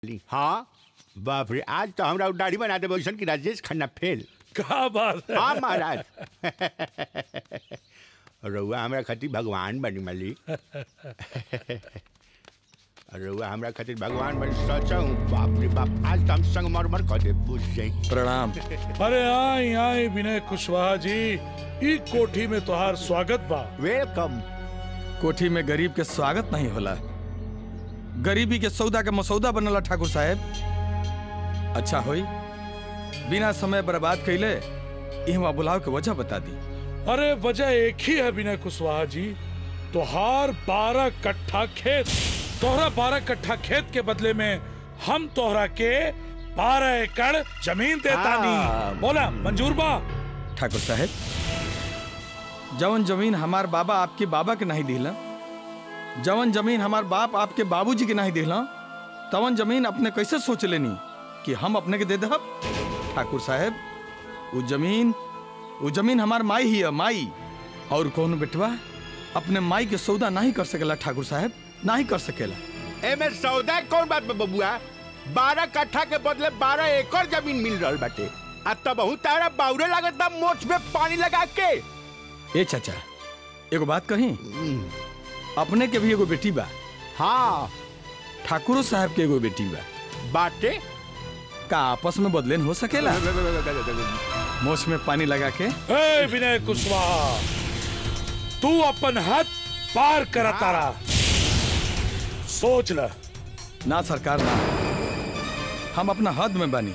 ली हाँ बाप रे आज तो हमरा दाढ़ी बना दे वैसन की राजेश खन्ना फेल का बात है हाँ महाराज रउआ हमरा खातिर भगवान बनी मलिक रउआ हमरा खातिर भगवान बनी सचा हूँ बाप रे बाप आज तो हम संग मर मर कर दे बुझ जाई प्रणाम अरे आई आई विनय कुशवाहा जी ई कोठी में तोहार स्वागत बा वेलकम कोठी में गरीब के स्वागत नहीं होला गरीबी के सौदा के मसौदा बनला ठाकुर साहब अच्छा होई बिना समय बर्बाद कैले इहवा बुलाव के वजह बता दी अरे वजह एक ही है विनय कुशवाहा जी तोहार बारह कट्ठा खेत तोहरा बारह कट्ठा खेत के बदले में हम तोहरा के बारह एकड़ जमीन देतानी हाँ। बोला मंजूर बा ठाकुर साहब जवन जमीन हमार बाबा आपके बाबा के नहीं दिला जवन जमीन हमार बाप आपके बाबूजी के नहीं दिला तवन जमीन अपने कैसे सोच लेनी कि हम अपने के दे दहब ठाकुर साहब वो जमीन वो जमीन हमार माई ही है माई और कौन बेटवा अपने माई के सौदा नहीं कर सकेला ठाकुर साहब नहीं कर सकेला एमे सौदा कौन बात बा बबुआ बारह कट्ठा के बदले बारह एकड़ जमीन मिल रहल बाटे आ तब तारा बाउरे लागत बा मोछ में पानी लगा के ए चाचा एगो बात कही अपने के भी एगो बेटी बा हाँ ठाकुरो साहब के एगो बेटी बा बाटे का आपस में बदलेन हो सकेला मोछ में पानी लगा के ए विनय कुशवाहा तू अपन हद पार कर तारा सोच ल ना सरकार ना हम अपना हद में बनी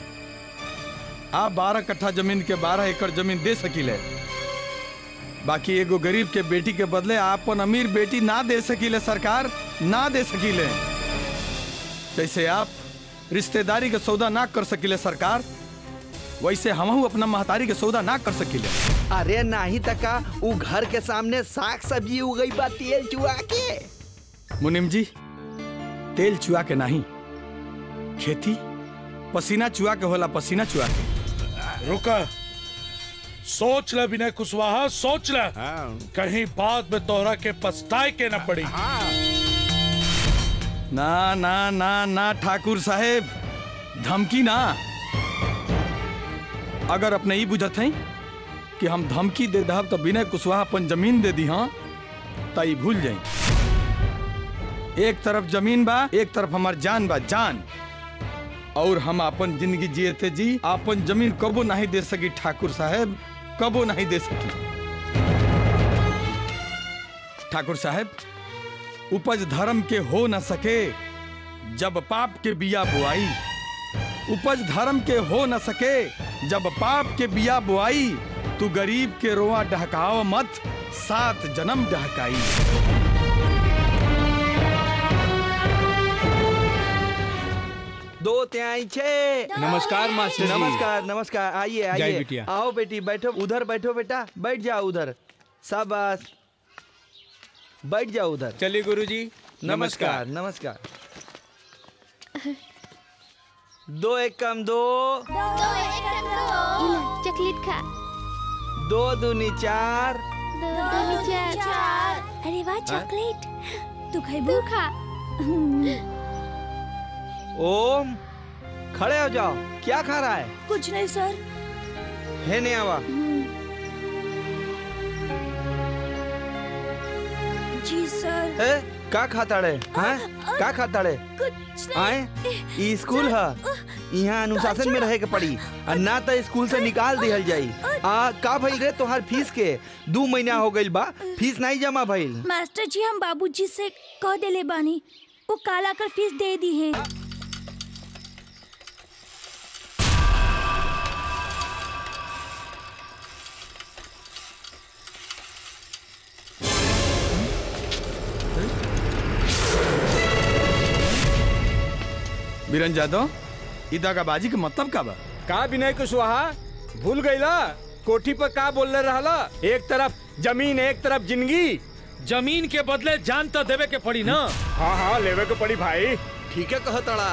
आप बारह कट्ठा जमीन के बारह एकड़ जमीन दे सकीले बाकी एगो गरीब के बेटी के बदले आपन अमीर बेटी ना दे सकीले सरकार ना दे सकीले जैसे आप रिश्तेदारी के सौदा ना कर सकीले सरकार वैसे हमहू अपना महतारी के सौदा ना कर सकीले अरे नाही तका उ घर के सामने साग सब्जी उगई बा तेल चुआ के मुनिम जी तेल चुआ के नहीं खेती पसीना चुआ के होला पसीना चुआ के रुका सोच ल विनय कुशवाहा सोच ल हाँ कहीं बाद में तोहरा के पछताए के न पड़ी हाँ ना ना ना ना ठाकुर साहेब धमकी ना अगर अपने ई बुझत हैं कि हम धमकी दे दहब तो विनय कुशवाहा अपन जमीन दे दी हाँ त ई भूल जाई एक तरफ जमीन बा एक तरफ हमार जान बा जान और हम अपन जिंदगी जियते जी अपन जमीन कबो नहीं दे सकी ठाकुर साहेब कबो नहीं दे सकी ठाकुर साहेब उपज धर्म के हो न सके जब पाप के बिया बुआई उपज धर्म के हो न सके जब पाप के बिया बुआई तू गरीब के रोआ डहकाव मत सात जन्म डहकाई दो त्याई छे नमस्कार मास्टर जी। नमस्कार नमस्कार आइए जय आइए बिटिया। आओ बेटी बैठो उधर बैठो बेटा बैठ जाओ उधर शाबाश बैठ जाओ उधर चलिए गुरुजी नमस्कार नमस्कार दो एक कम दो चॉकलेट खा दो दूनी चार दो चार अरे वाह चॉकलेट तू खाइबू खा ओम खड़े हो जाओ क्या खा रहा है कुछ नहीं सर है नहीं आवा जी सर ए का खाता रे हैं का खाता रे कुछ आए ई स्कूल है यहाँ अनुशासन में रहे के पड़ी और ना तो स्कूल से निकाल दिहल जाई आ का भइल रे तोहार फीस के दू महीना हो गइल बा फीस नहीं जमा भइल मास्टर जी हम बाबूजी से कह देले बानी वो काल आकर फीस दे दी है बीरन जादव ई दगाबाजी के मतलब का बा का विनय कुशवाहा भूल गईला कोठी पर का बोलने रहला एक तरफ जमीन एक तरफ जिंदगी जमीन के बदले जान तो देवे के पड़ी ना हाँ हाँ लेवे के पड़ी भाई ठीक है कहतड़ा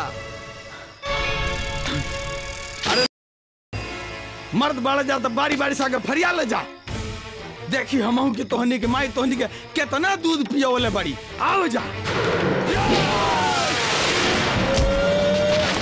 मर्द बाड़ा जा तो बारी बारी से आगे फरिया ले जा देखी हमहू के तोहनी के माई तोहनी के कितना दूध पियो वाले बड़ी आओ जा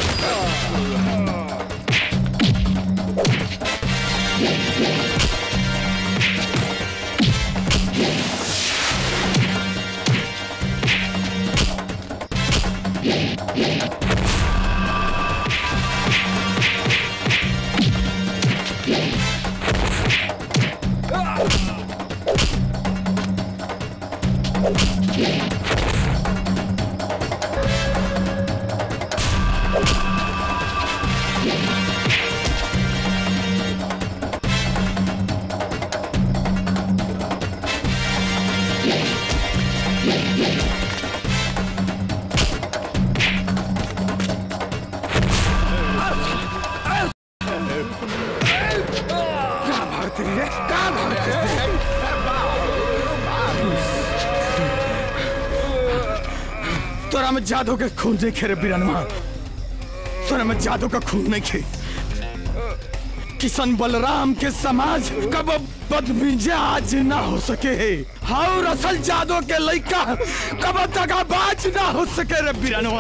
तोरा में जादू के खून नहीं खेरे बिरनवा तोरा में जादू का खून नहीं खे किशन बलराम के समाज कब बदमिजाज ना हो सके और असल जादू के लइका कब दगाबाज ना हो सके रे बिरनवा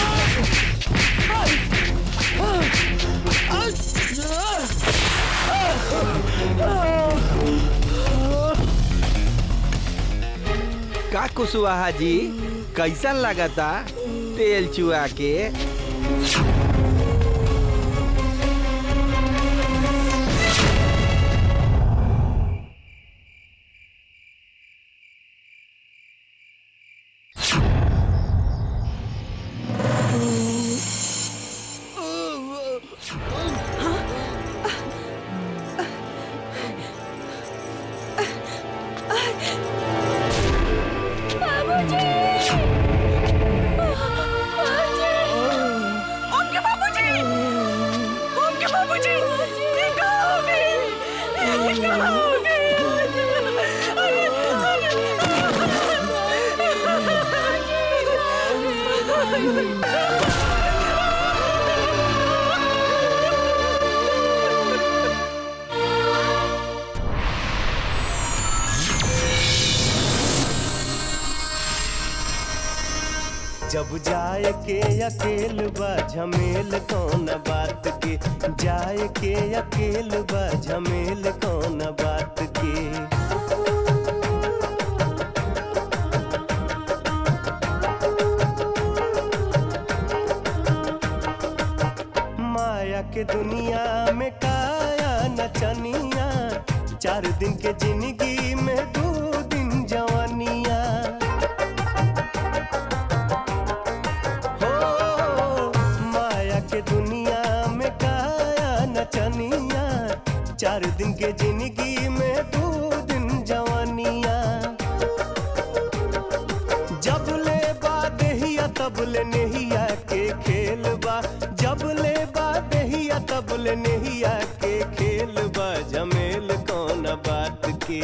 का कुशवाहा जी कैसन लगता तेल चुआ के उनके बाबूजी उनके बाबूजी ये कहाँ हो गए ये कहाँ हो गए अरे जब जाए के अकेल बा झमेल कौन बात के जाए के अकेल बा झमेल कौन बात के माया के दुनिया में काया नचनिया चार दिन के जिंदगी में दो दिन जवानिया हो माया के दुनिया में काया नचनिया चार दिन के जिंदगी में दो दिन जवानिया जब ले बा देहिया तब ले नहिया के खेल बा जब ले बा देहिया तब ले नहिया के खेल बा जमेल कौन बात के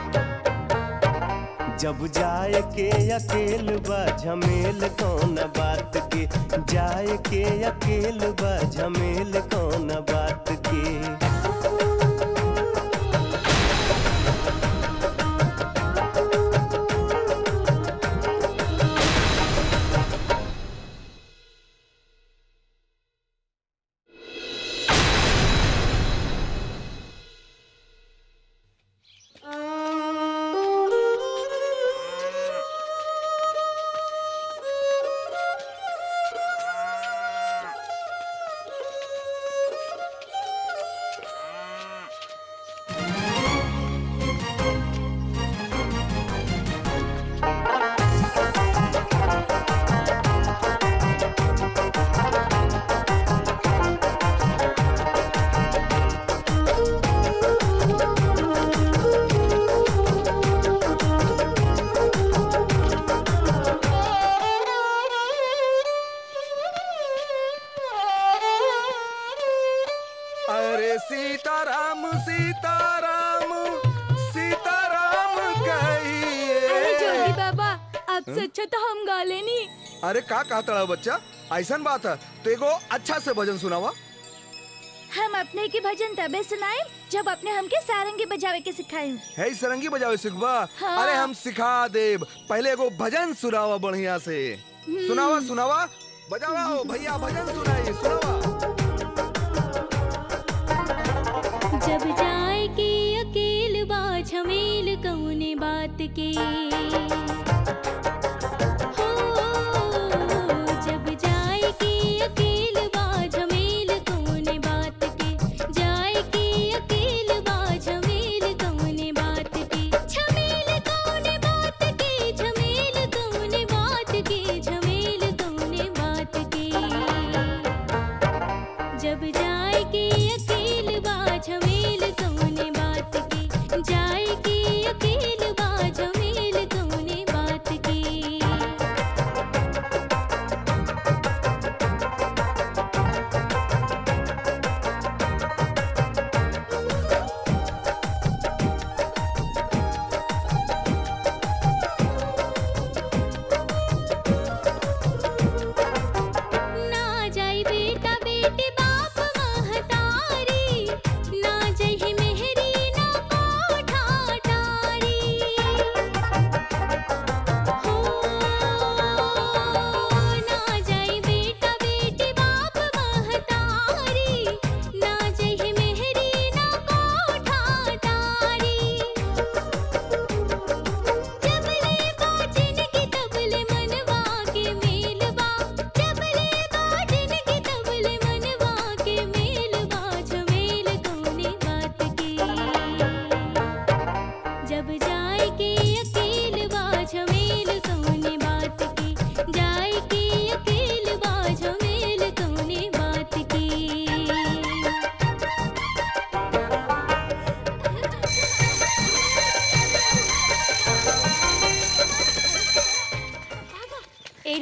जब जाए के अकेल बा झमेल कौन बात के जाए के अकेल बा झमेल कौन बात के अरे सीताराम सीताराम सीताराम कहिए अरे जोगी बाबा आपसे अच्छा तो हम गा लेनी अरे का कहता है बच्चा ऐसन बात है तो एगो अच्छा से भजन सुनावा हम अपने के भजन तबे सुनाए जब अपने हमके सारंगी बजावे के सिखाई है सरंगी बजावे सिखबा हाँ। अरे हम सिखा देब पहले एगो भजन सुनावा बढ़िया से सुनावा सुनावा बजावा हो भैया भजन सुनाइए सुनावा जब जाए के अकेल बा झमेल कौने बात के हो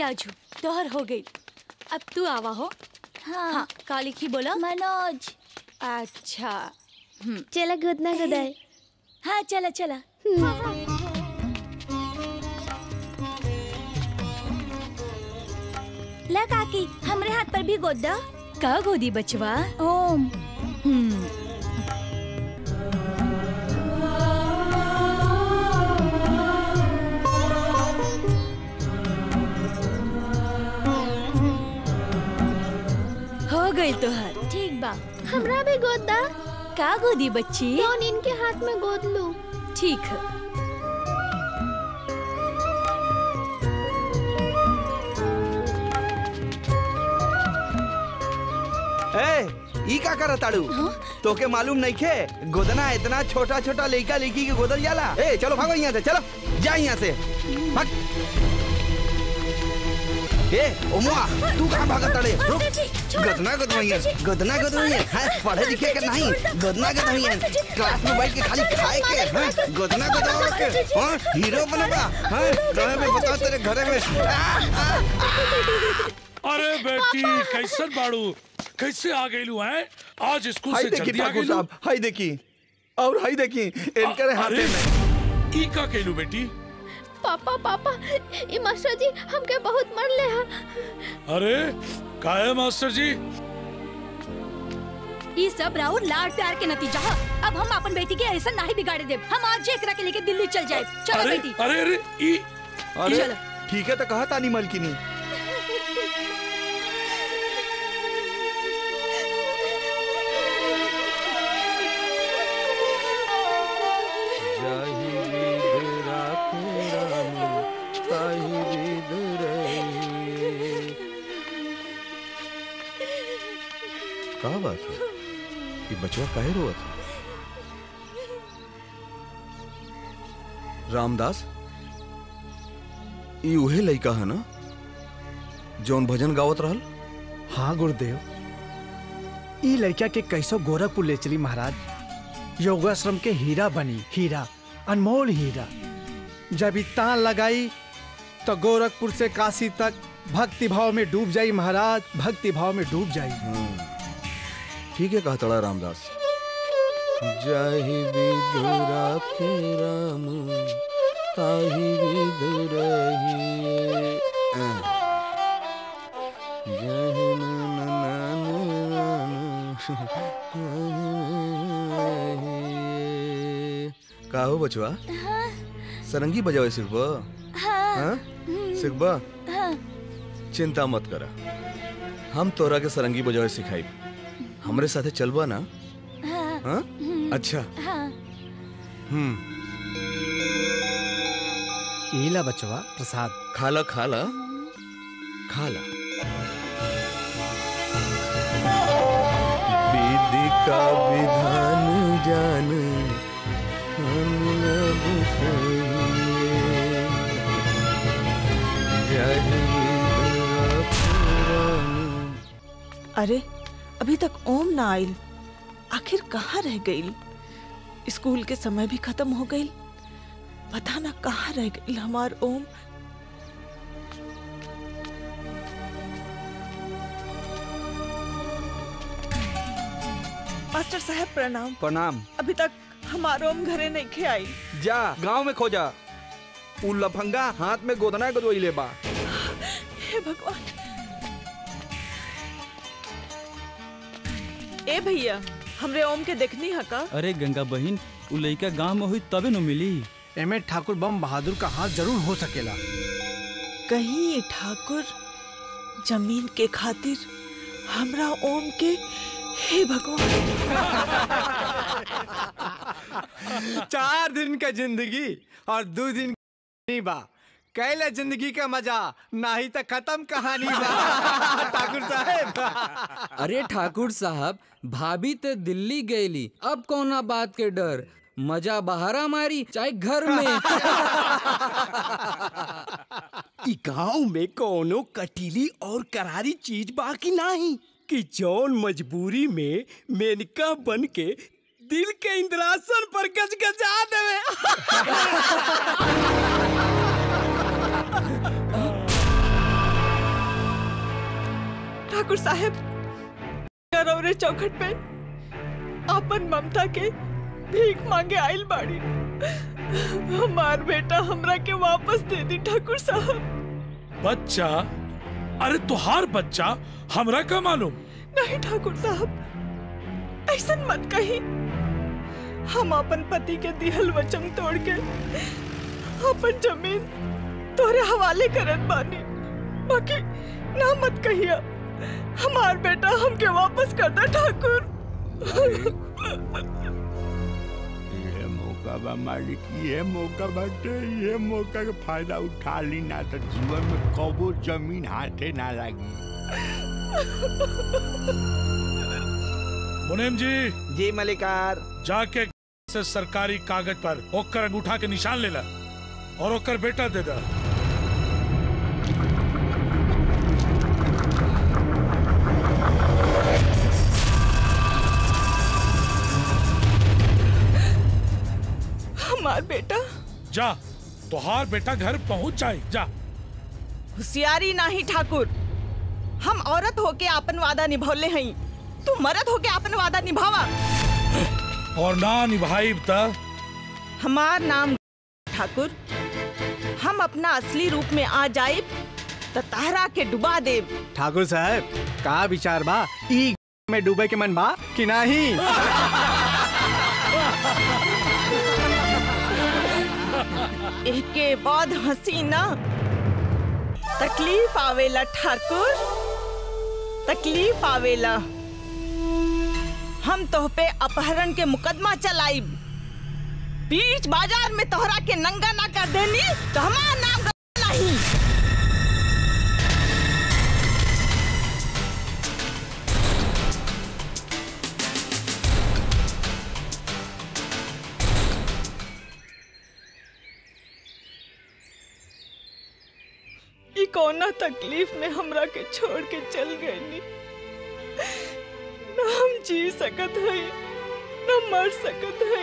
राजू तोहर हो गई अब तू आवा हो हाँ, हाँ का लिखी बोला मनोज अच्छा चला गोदना गोदाए हाँ चला चला ला काकी हमरे हाथ पर भी गोद दा का गोदी बचवा ओम हम्म हो गई तोहर ठीक बा हमरा भी गोद दा का गोदी बच्ची कौन इनके हाथ में गोद लूं ठीक है ए ई का करत ताड़ू तोके मालूम नहीं खे गोदना इतना छोटा छोटा लड़का लड़की के गोदल जाला ए चलो भागो यहाँ से चलो जा यहाँ से भाग ए ओमुआ तू कहाँ भागत ताड़े रुक गदना गदवैया गदना गदवैया हां पढ़े लिखे के नहीं गदना गदवैया क्लास में बैठ के खाली खाए के हां गदना गदवा के हां हीरो बनबा हां रहे में बता तेरे घरे में आ, आ, अरे बेटी कैसन बाड़ू कैसे आ गई लू है आज स्कूल हाय से देखी जल्दी आ ठाकुर गई साहब हाय देखी और हाय देखी इनके हाथे में ई का केलू बेटी पापा पापा ये मास्टर जी हमके बहुत मर ले हा अरे का है मास्टर जी ये सब राहुल लाड प्यार के नतीजा है अब हम अपन बेटी के ऐसा नहीं बिगाड़े दे हम आज एकरा के लेके दिल्ली चल जाए चलो अरे बेटी अरे अरे ई अरे चलो। ठीक है तो कहा तानी मलकिनी का बात है ये बचवा काहे रोआ था रामदास ई उहे लइका है ना जौन भजन गावत रहल हाँ गुरुदेव ई लड़का के कैसो गोरखपुर ले चली महाराज योगाश्रम के हीरा बनी हीरा अनमोल हीरा जब ई तान लगाई तो गोरखपुर से काशी तक भक्ति भाव में डूब जाई महाराज भक्ति भाव में डूब जाई ठीक है कहा तड़ा रामदास जाहि विदुरा के राम ताहि विदुरहिए जहि नन नन का हो बचवा सरंगी बजावे सिर्फ हाँ सिर्फ चिंता मत करा हम तोरा के सरंगी बजावे सिखाई हमरे साथे चलबा ना हाँ अच्छा हम्म ईला बचवा प्रसाद खाला खाला खाला विधि का विधान जान हम अब सोइए। जय विधुरा पुराण अरे अभी तक ओम ना आइल आखिर कहाँ रह गई स्कूल के समय भी खत्म हो गई पता ना कहाँ रह गई हमार ओम मास्टर साहब प्रणाम प्रणाम अभी तक हमार ओम घरे नहीं खे आई जा गांव में खोजा उ लफंगा हाथ में गोदना गोदोई ले बा हे भगवान ए भैया हमरे ओम के देखनी है का अरे गंगा बहन उ लइका गांव में हुई तबे न मिली एमे ठाकुर बम बहादुर का हाथ जरूर हो सकेला कहीं ये ठाकुर जमीन के खातिर हमरा ओम के हे भगवान चार दिन का जिंदगी और दो दिन नहीं बा कैले जिंदगी का मजा नाही तो खत्म कहानी बा ठाकुर साहब अरे ठाकुर साहब भाभी ते दिल्ली गईली अब कौना बात के डर मजा बहारा मारी चाहे घर में इ गांव में कोनो कटीली और करारी चीज बाकी नहीं कि जौन मजबूरी में मेनका बन के दिल के इंद्रासन पर गजगजा देवे ठाकुर साहब रौरे चौखट पे अपन ममता के भीख मांगे आइल बाड़ी हमार बेटा हमरा के वापस दे दी ठाकुर साहब बच्चा अरे तुहार बच्चा हमरा का मालूम नहीं ठाकुर साहब ऐसा मत कही हम अपन पति के दिहल वचन तोड़ के अपन जमीन तोरे हवाले करत बानी बाकी ना मत कहिया हमार बेटा हमके वापस कर दे ठाकुर ये मौका बा मालिक ये मौका बाटे ये मौका के फायदा उठा ली ना तो जीवन में कबो जमीन हाथे ना लगी मुनीम जी जी मलिकार जाके से सरकारी कागज पर ओकर अंगूठा के निशान ले ला और ओकर बेटा दे दा हमार बेटा जा तुहार बेटा घर पहुंच जाए जा होशियारी नाही ठाकुर हम औरत होके अपन वादा निभौले हई तू मर्द होके अपन वादा निभावा और ना निभाई त हमार नाम ठाकुर हम अपना असली रूप में आ जाए तो तारा के डुबा देब ठाकुर साहब का विचार बा ई में डूबे के मन बा कि नहीं के बाद हंसी ना तकलीफ आवेला ठाकुर तकलीफ आवेला हम तोह पे अपहरण के मुकदमा चलाई बीच बाजार में तोहरा के नंगा ना कर देनी तो हमारा नाम गलत नहीं ई कौना तकलीफ में हमरा के छोड़ के चल गई न हम जी सकत है न मर सकत है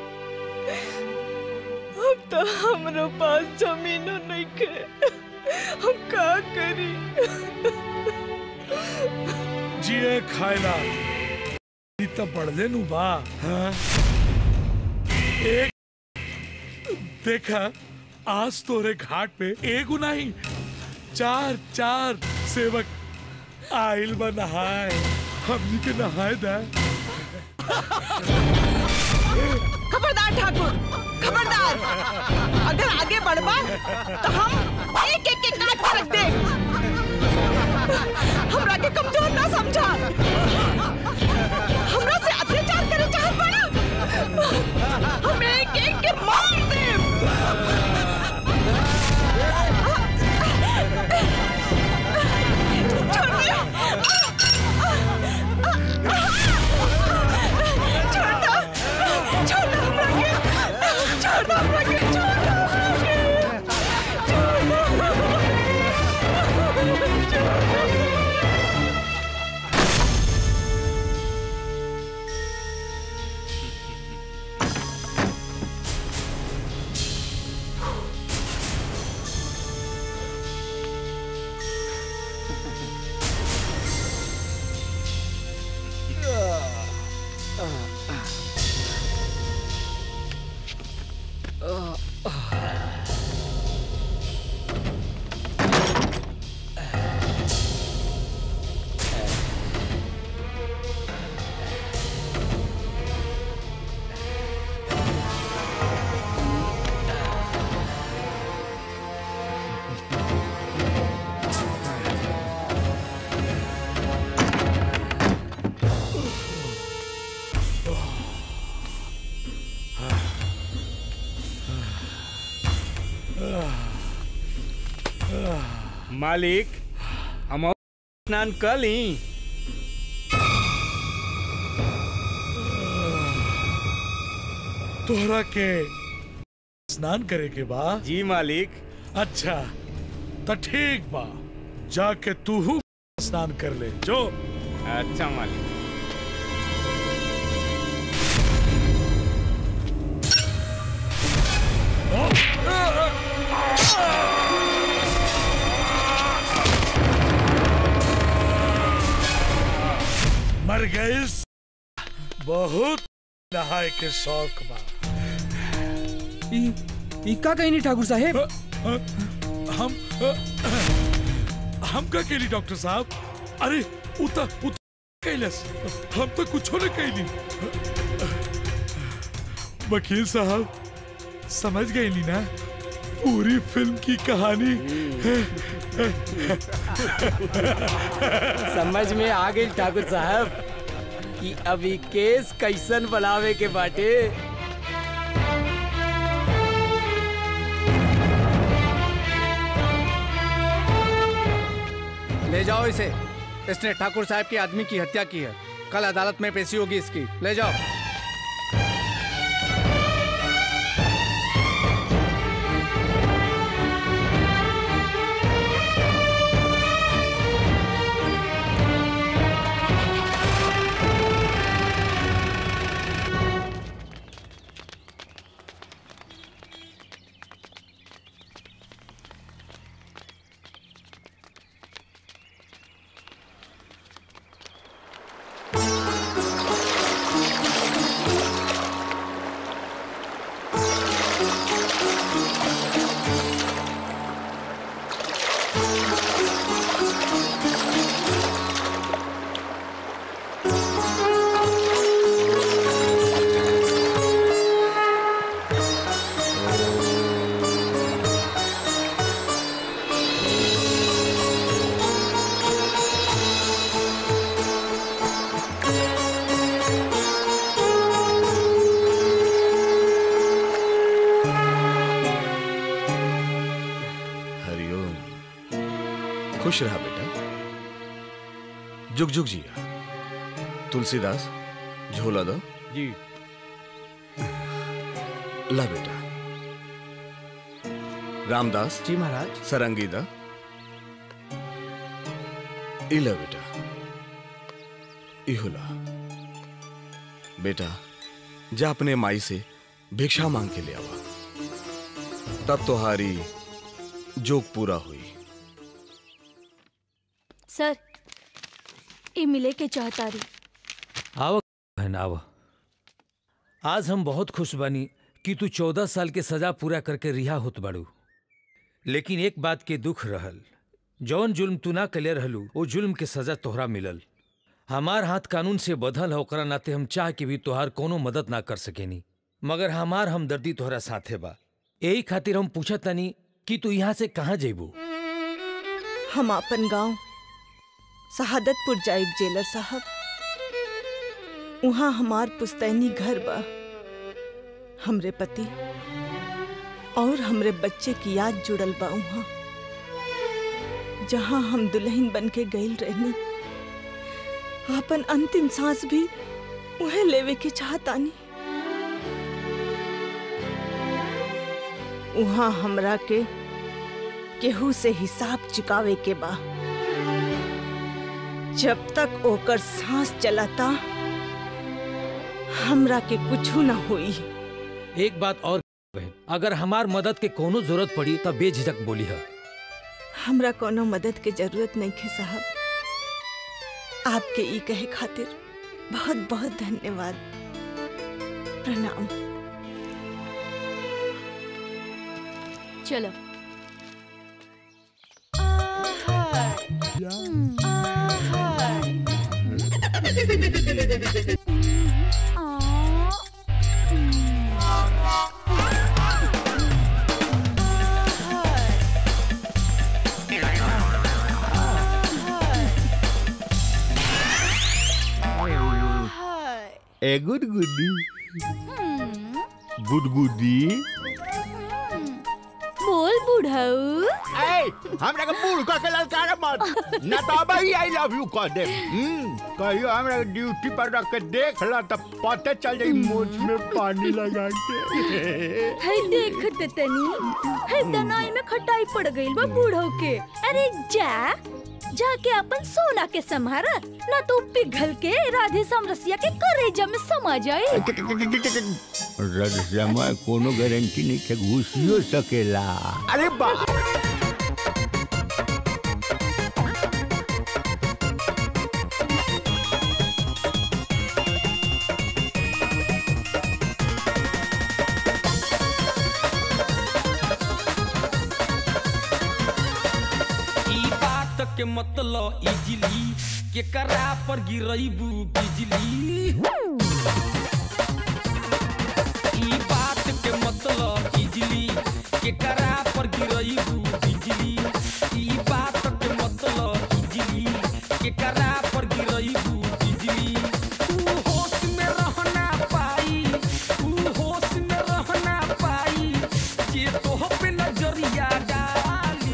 अब तो हमरो पास जमीनो नहीं के हम का करी जिए खायला ई त बढ़ले नु बा हाँ? एक देखा आज तोरे घाट पे एगो नहीं चार चार सेवक आइल बा नहाए हमनी के नहाए दा खबरदार ठाकुर खबरदार अगर आगे बढ़बा तो हम एक एक के काट के रख दे हमरा के कमजोर ना समझा हमरा से अत्याचार करे चाहत बड़ा हम एक एक के मार दे मालिक हम और स्नान कर ली तोहरा के स्नान करे के बा जी मालिक अच्छा तो ठीक बा जाके तू स्नान कर ले जो अच्छा मालिक मर गई बहुत नहाए के शौक बा ई ई का कहीं नहीं ठाकुर साहेब हम हम का केली डॉक्टर साहब अरे उता उता कैलस हम तो कुछ न कैली वकील साहब समझ गए नी ना पूरी फिल्म की कहानी समझ में आ गई ठाकुर साहब कि अभी केस कैसन बनावे के बाटे ले जाओ इसे इसने ठाकुर साहब के आदमी की हत्या की है कल अदालत में पेशी होगी इसकी ले जाओ हरिओम खुश रहा बेटा जुग जुग जिया तुलसीदास झोला दो जी ला बेटा रामदास जी महाराज सरंगी दा इला बेटा इहुला बेटा जा अपने माई से भिक्षा मांग के ले आवा तब तुम्हारी जोग पूरा हुई सर ये मिले के चाहतारी आव बहन आव आज हम बहुत खुश बानी कि तू चौदह साल के सजा पूरा करके रिहा होत बाड़ू लेकिन एक बात के दुख रहल जौन जुल्म तू ना कले रहलू वो जुल्म के सजा तोहरा मिलल हमार हाथ कानून से बधल है ओकरा नाते हम चाह के भी तोहार कोनो मदद ना कर सकेनी मगर हमार हमदर्दी तोहरा साथे बा यही खातिर हम पूछत तनी कि तू यहाँ से कहाँ जेबू हम अपन गांव शहादतपुर जाइब जेलर साहब वहाँ हमार पुस्तैनी घर बा हमरे पति और हमरे बच्चे की याद जुड़ल बा वहाँ जहाँ हम दुल्हन बन के गईल रहनी अपन अंतिम सांस भी उहे लेवे के चाहतानी वहाँ हमरा के केहू से हिसाब चुकावे के बा जब तक ओकर सांस चलाता हमरा के कुछू ना होई एक बात और बहन अगर हमार मदद के कोनो जरूरत पड़ी तब बेझिझक बोली है हमरा कोनो मदद के जरूरत नहीं है साहब आपके ई कहे खातिर बहुत बहुत धन्यवाद प्रणाम चलो ए गुड गुडी गुडगुडी बोल बुढ़ऊ ए हमरा के बूढ़ कह के ललकार मत ना तो अब ही आई लव यू कह दे हम्म कहियो हमरा के ड्यूटी पर रख के देख ला तो पता चल जाई मोछ में पानी लगा के है देख त तनी है दनाई में खटाई पड़ गइल बा बूढ़ो के अरे जा जाके अपन सोना के संभारा ना तो पिघल के राधे समरसिया के करेजा में समा जाए रद समय कोनो गारंटी नहीं के घुसियो सकेला अरे बा के मतलब इजली के करा पर गिरैबू बिजली ई बात के मतलब इजली के करा पर गिरैबू बिजली ई बात के मतलब इजली के करा पर गिरैबू बिजली तू होश में रहना पाई तू होश में रहना पाई जे तोह पे नजरिया डाली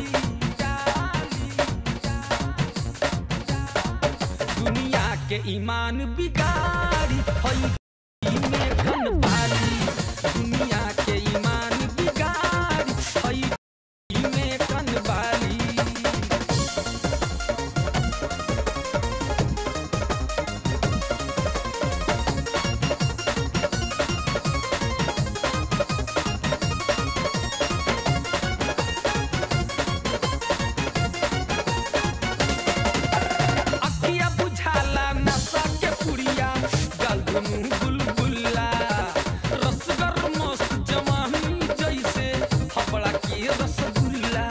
दुनिया के ईमान बिगाड़ी हई में कन बाली दुनिया के ईमान बिगाड़ी हई में कन बाली अखिया बुझाला नशा के पुड़िया गल दुनू बुलबुला रसगर मस्त जवानी जैसे हबड़ा के रसगुल्ला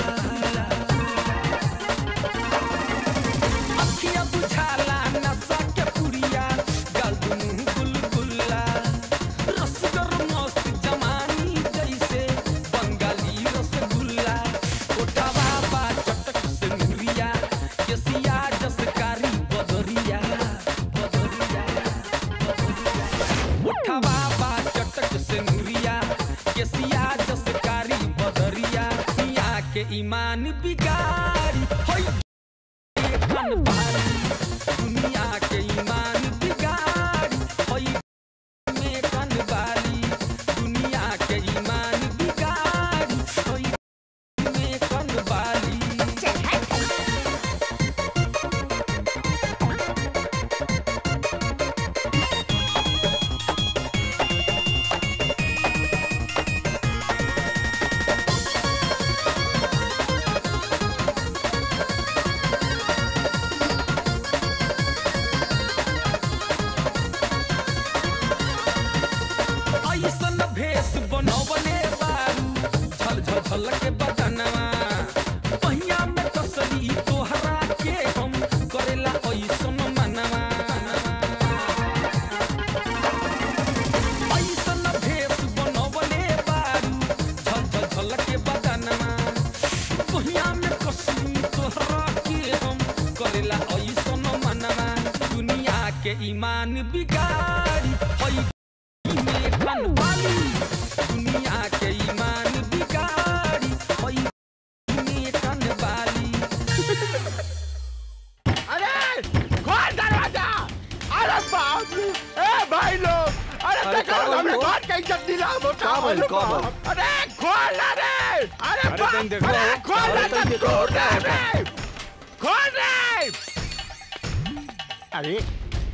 अखिया बुझाला नशा के पुड़िया गल दुनू बुलबुला रसगर मस्त जवानी जैसे बंगाली रसगुल्ला ओटावा बा चटक से मुरिया केसिया जसकारी बदरिया बदरिया उठवा बा चटक से मुरिया केसिया जसकारी बदरिया मिया के ईमान बिगाड़ी होई कन भारी दुनिया के ईमान बिगाड़ी होई में कन बाली दुनिया के ईमान बिगाड़ी होई में कन बाली ऐसन भेष बनवले बारू झल झल झल के बदनवा पहिया में कसली तोहरा के हम करेला ऐसन मनवा ऐसन भेष बनवले बारू झल झल झल के बदनवा पहिया में कसली तोहरा के हम करेला ऐसन मनवा दुनिया के ईमान बिगाड़ी हई में कन वाली दुनिया के ईमान बिगाड़ी होई में कन वाली अरे खोल दरवाजा अरे बाप रे ए भाई लोग अरे अरे देखो का हमने बोल? घर के इज्जत दिला मोटा का बोल, का बोल? अरे खोल ना रे अरे अरे बाप तनी देखो, अरे खोल ना अरे तनी तो देखो, खोल ना क्या रे खोल रे अरे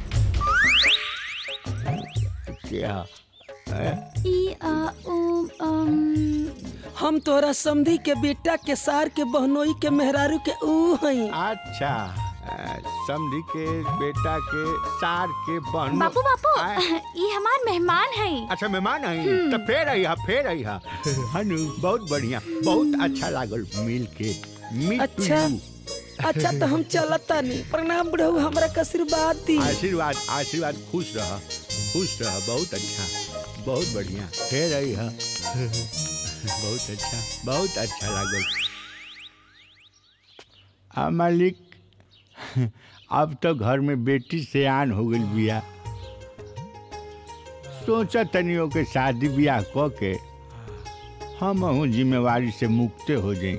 क्या ई आ उ अम हम तोहरा समधी के बेटा के सार के बहनोई के मेहरारू के ऊ हई अच्छा अ, समधी के बेटा के सार के बहन बापू बापू ई हमार मेहमान है अच्छा मेहमान आई हम्म। तो फेर आई हा फेर आई हा हनु बहुत बढ़िया बहुत अच्छा लागल मिल के मीट अच्छा अच्छा तो हम चलता नहीं प्रणाम बुढ़ऊ हमरा के आशीर्वाद दी आशीर्वाद आशीर्वाद खुश रह खुश रह बहुत अच्छा बहुत बढ़िया फेर आई हा बहुत अच्छा बहुत अच्छा लागल आ मालिक अब तो घर में बेटी से आन हो गई बिया सोचा तनियों के शादी ब्याह क के हम हूँ जिम्मेवारी से मुक्ते हो जाए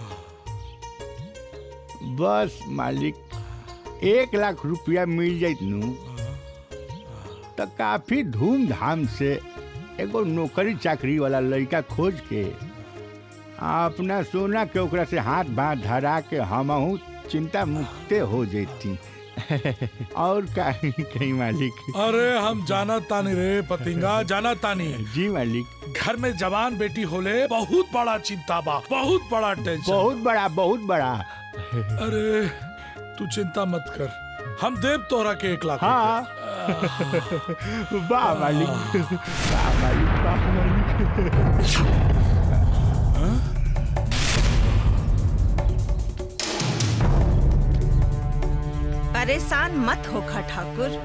बस मालिक एक लाख रुपया मिल जाइत नू तो काफी धूमधाम से एगो नौकरी चाकरी वाला लड़का खोज के आ अपना सोना के ओकरा से हाथ बांध धरा के हमहू चिंता मुक्ते हो जैती और कहीं कहीं मालिक अरे हम जाना तानी रे पतिंगा जाना तानी जी मालिक घर में जवान बेटी होले बहुत बड़ा चिंता बा बहुत बड़ा टेंशन बहुत बड़ा बहुत बड़ा अरे तू चिंता मत कर हम देव तोहरा के एक लाख हाँ वाह मालिक वाह मालिक वाह मालिक परेशान मत होखा ठाकुर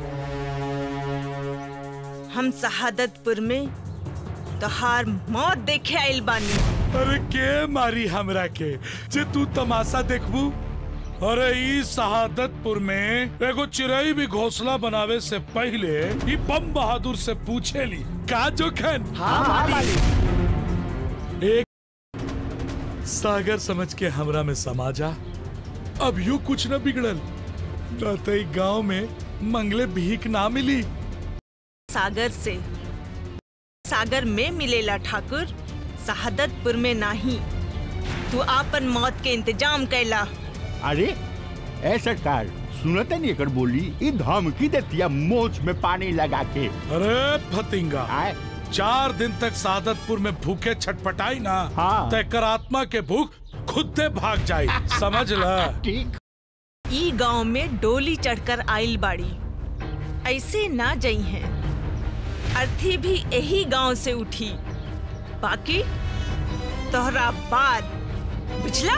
हम शहादतपुर में तोहार मौत देखे आइल बानी अरे के मारी हमरा के जे तू तमाशा देखबू अरे ई शहादतपुर में एगो चिड़ई भी घोंसला बनावे से पहले ई बम बहादुर से पूछे ली का जोखन हाँ, एक सागर समझ के हमरा में समा जा अब यू कुछ न बिगड़ल न तो ई गांव में मंगले भीख ना मिली सागर से सागर में मिलेला ठाकुर शहादतपुर में नहीं तू आपन मौत के इंतजाम कैला अरे ए सरकार सुनते नहीं एकर बोली ई धमकी देतिया मोच में पानी लगा के अरे फतिंगा चार दिन तक सादतपुर में भूखे छटपटाई ना हाँ। तेकर आत्मा के भूख खुद से भाग जाई समझ ल ठीक ई गांव में डोली चढ़कर आइल बाड़ी ऐसे ना जई हैं अर्थी भी यही गांव से उठी बाकी तोहरा बाद बुझला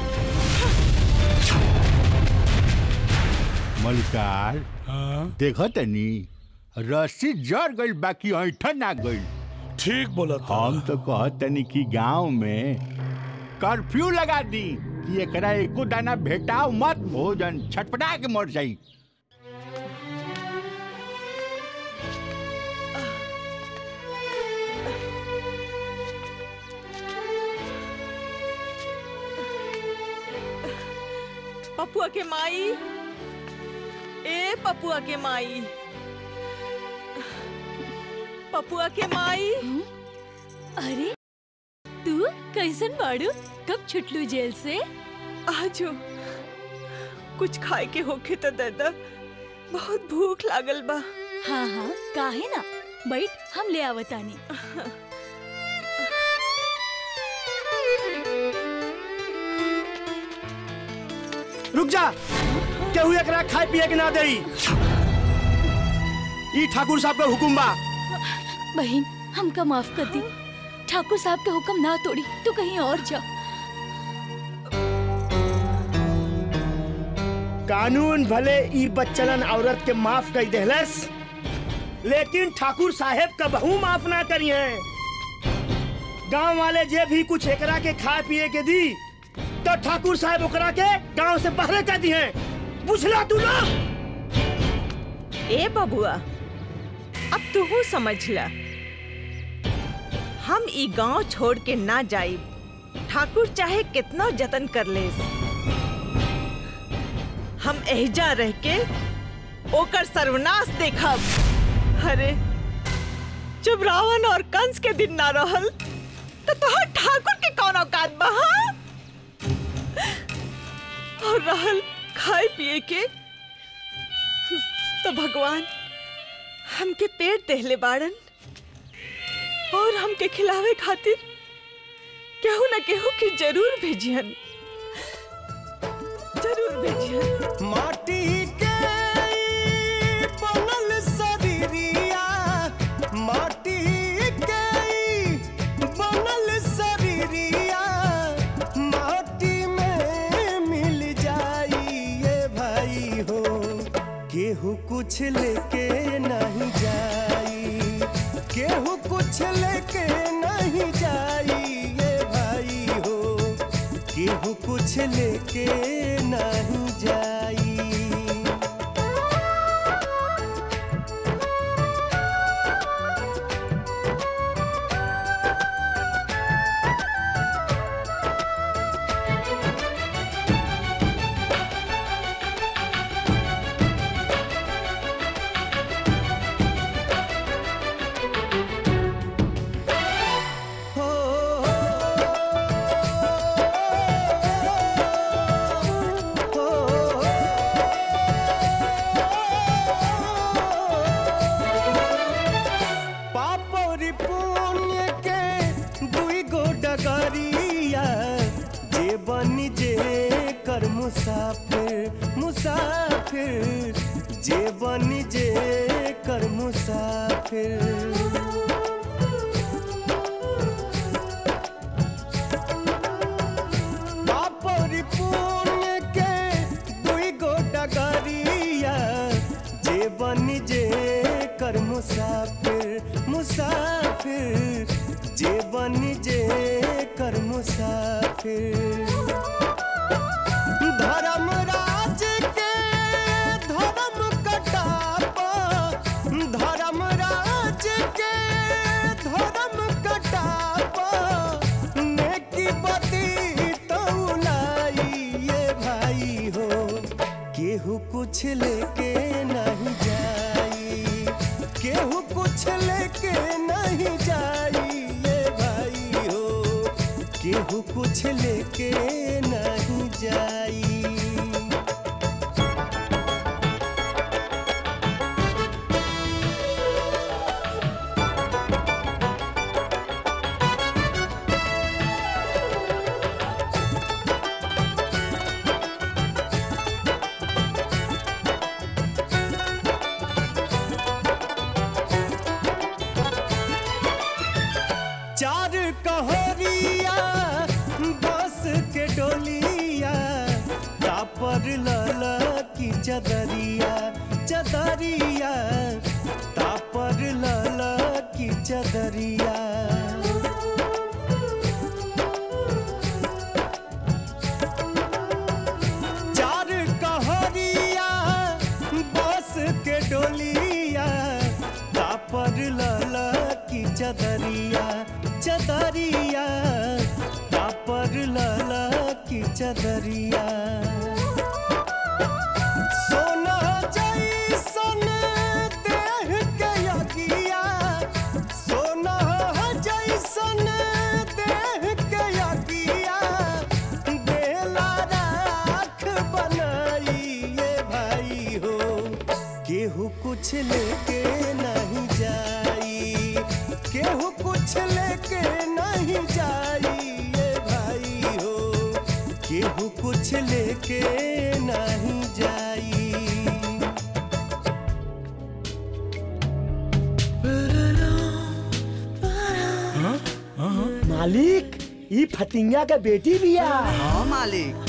मलिकार देखो तनी रस्सी जड़ गई बाकी ऐठन ना गई ठीक बोला हम तो कहत तनी कि गांव में कर्फ्यू लगा दी कि एकरा एको दाना भेटाओ मत भोजन छटपटा के मर जाई पपुआ के माई ए पपुआ के माई पपुआ के माई अरे तू कैसन बाड़ू कब छुटलू जेल से आजो कुछ खाए के होखे तो दादा बहुत भूख लागल बा हाँ हाँ काहे ना बैठ हम ले आवतानी रुक जा केहू एकरा खाए पिए के ना देई ई ठाकुर साहब का हुकुम बा बहन हमका माफ कर दी ठाकुर साहब के हुक्म ना तोड़ी तू कहीं और जा कानून भले ई बच्चलन औरत के माफ कर देहलस लेकिन ठाकुर साहेब का बहू माफ ना करी है गांव वाले जे भी कुछ एकरा के खाए पिए के दी तो ठाकुर साहब ओकरा के गांव से बाहर कर दी है बुझला तू ना ए बबुआ अब तू समझ ला हम ई गांव छोड़ के ना जाइब ठाकुर चाहे कितना जतन कर ले हम एहजा रह के ओकर सर्वनाश देखब अरे जब रावण और कंस के दिन ना रहल तो तोहर ठाकुर के कौन औकात बा हाँ? और रहल खाए पिए के तो भगवान हमके पेट देहले बाड़न और हमके खिलावे खातिर केहू न केहू की जरूर भेजियन जरूर भेजियन माटी के ई बनल शरीरिया माटी के ई बनल शरीरिया माटी में मिल जाई ये भाई हो केहू कुछ लेके नहीं जाई केहू कुछ लेके नहीं जाई ये भाई हो केहू कुछ लेके नहीं जाई पापोरी पुण्य के दुई गो डगरिया जे बनी जे कर मुसाफिर मुसाफिर जे बनी जे कर मुसाफिर पापोरी पुण्य के दुई गो डगरिया कुछ लेके नहीं जाई केहू कुछ लेके नहीं जाई ये भाई हो केहू कुछ लेके नहीं जाई चार कहरिया बस के डोलिया तापर लला की चदरिया चदरिया तापर लला की चदरिया चार कहरिया बस के डोलिया तापर लला की चदरिया चदरिया तापर लला की चदरिया सोना जैसन देह के यगिया सोना जैसन देह के यगिया बेला राख बनाई ये भाई हो केहू कुछ लेके नहीं जाई केहू कुछ लेके नहीं जाई ये भाई हो केहू कुछ लेके नहीं जाई मालिक ई फतिंगा के बेटी बिया हाँ मालिक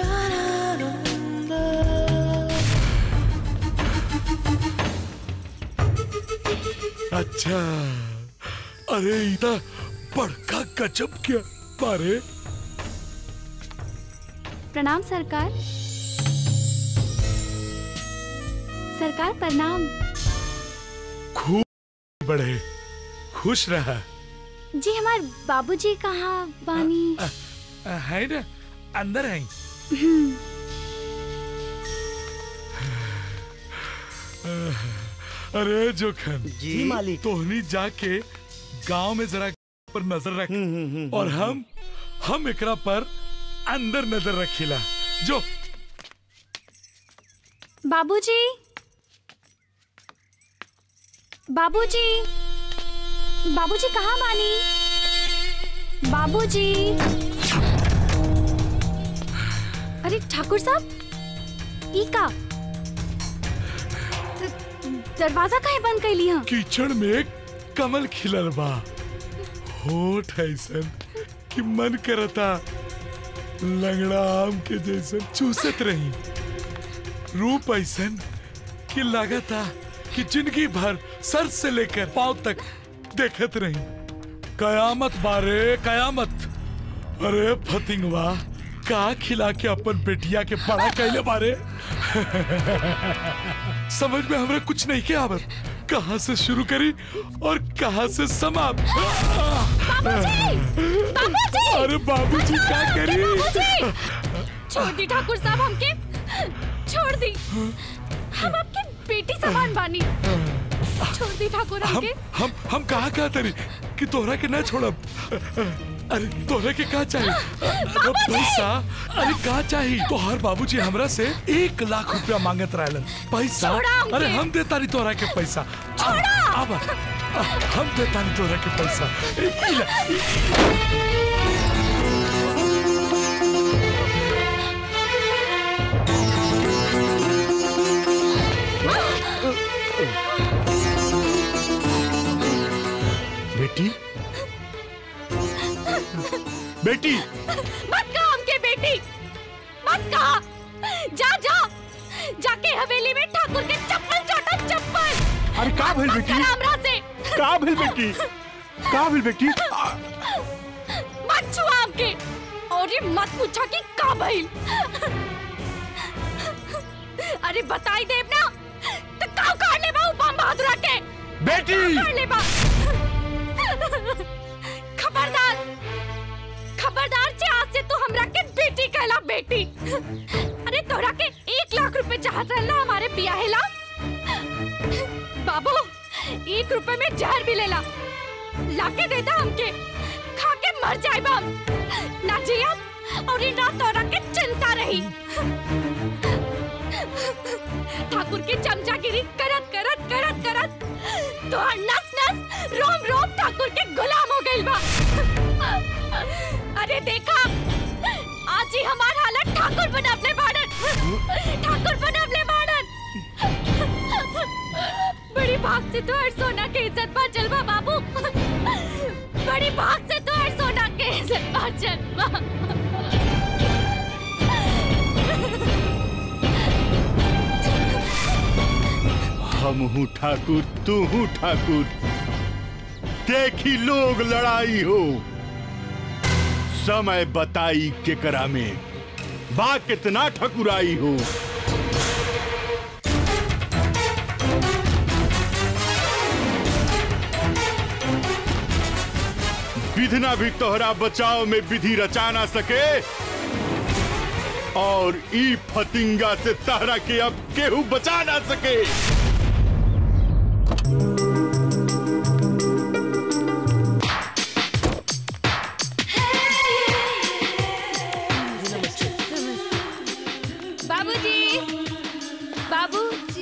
अच्छा अरे इता बड़का गजब क्या बारे प्रणाम सरकार सरकार प्रणाम खूब बढ़े खुश रहा जी हमार बाबूजी कहाँ बानी है ना अंदर है हम्म, अरे जोखन जी मालिक तोहनी जाके गांव में जरा पर नजर रख और हम हम एकरा पर अंदर नजर रखिला जो बाबूजी बाबूजी बाबूजी कहाँ बानी बाबूजी अरे ठाकुर साहब ई का द- दरवाजा काहे बंद कैली हं कीचड़ में कमल खिलल बा होठ ऐसन कि मन करता लंगड़ा आम के जैसन चूसत रही रूप ऐसन कि लागता कि जिंदगी भर सर से लेकर पांव तक देखत रही कयामत बारे कयामत अरे फतिंगवा का खिला के अपन बेटिया के बड़ा कैले बारे समझ में हमरा कुछ नहीं के आवत कहाँ से शुरू करी और कहाँ से समाप्त अरे बाबूजी क्या करी छोड़ दी ठाकुर साहब हमके छोड़ दी हम आपके बेटी समान बानी छोड़ दी ठाकुर हम हमके हम हम कहा कहा तरी कि तोहरा के ना छोड़ब अरे तोहरा के का चाहिए अरे पैसा अरे का चाहिए तोहर बाबूजी हमरा से एक लाख रुपया मांगत रहलन पैसा छोड़ा हमके। अरे हम देता नहीं तोहरा के पैसा अब अब हम देता नहीं तोहरा के पैसा ए, ई ले, ई- बेटी बेटी मत कहा हमके बेटी मत कहा जा जा जाके हवेली में ठाकुर के चप्पल चाटा चप्पल अरे का भेल मत बेटी करा हमरा से का भेल बेटी का भेल बेटी मत छुआ हमके और ये मत पूछा कि का भइल अरे बताई देव ना तो का कर ले बा बम बहादुरा के बेटी का कर ले बा खबरदार खबरदार जे आज से तू हमरा के बेटी कहला बेटी अरे तोरा के एक एक लाख रुपए चाहत रहला हमारे पियाहेला बाबू एक रुपए में जहर भी लेला लाके देता हमके खा के मर जाए हम ना जिया और इन रात तोरा के चिंता रही ठाकुर की चमचागिरी करत करत करत करत तो नस नस रोम रोम ठाकुर के गुलाम हो गइल बा अरे देखा आज ही हमार हालत ठाकुर बनवले बाड़न ठाकुर बनवले बाड़न बड़ी भाग से तो हर सोना के इज्जत बाचल बा बाबू बड़ी भाग से तो हर सोना के इज्जत बाचल बा हम हूँ ठाकुर तू हूँ ठाकुर देखी लोग लड़ाई हो समय बताई केकरा में बा कितना ठकुराई हो विधना भी तोहरा बचाव में विधि रचा ना सके और ई फतिंगा से तहरा के अब केहू बचा ना सके बाबूजी बाबूजी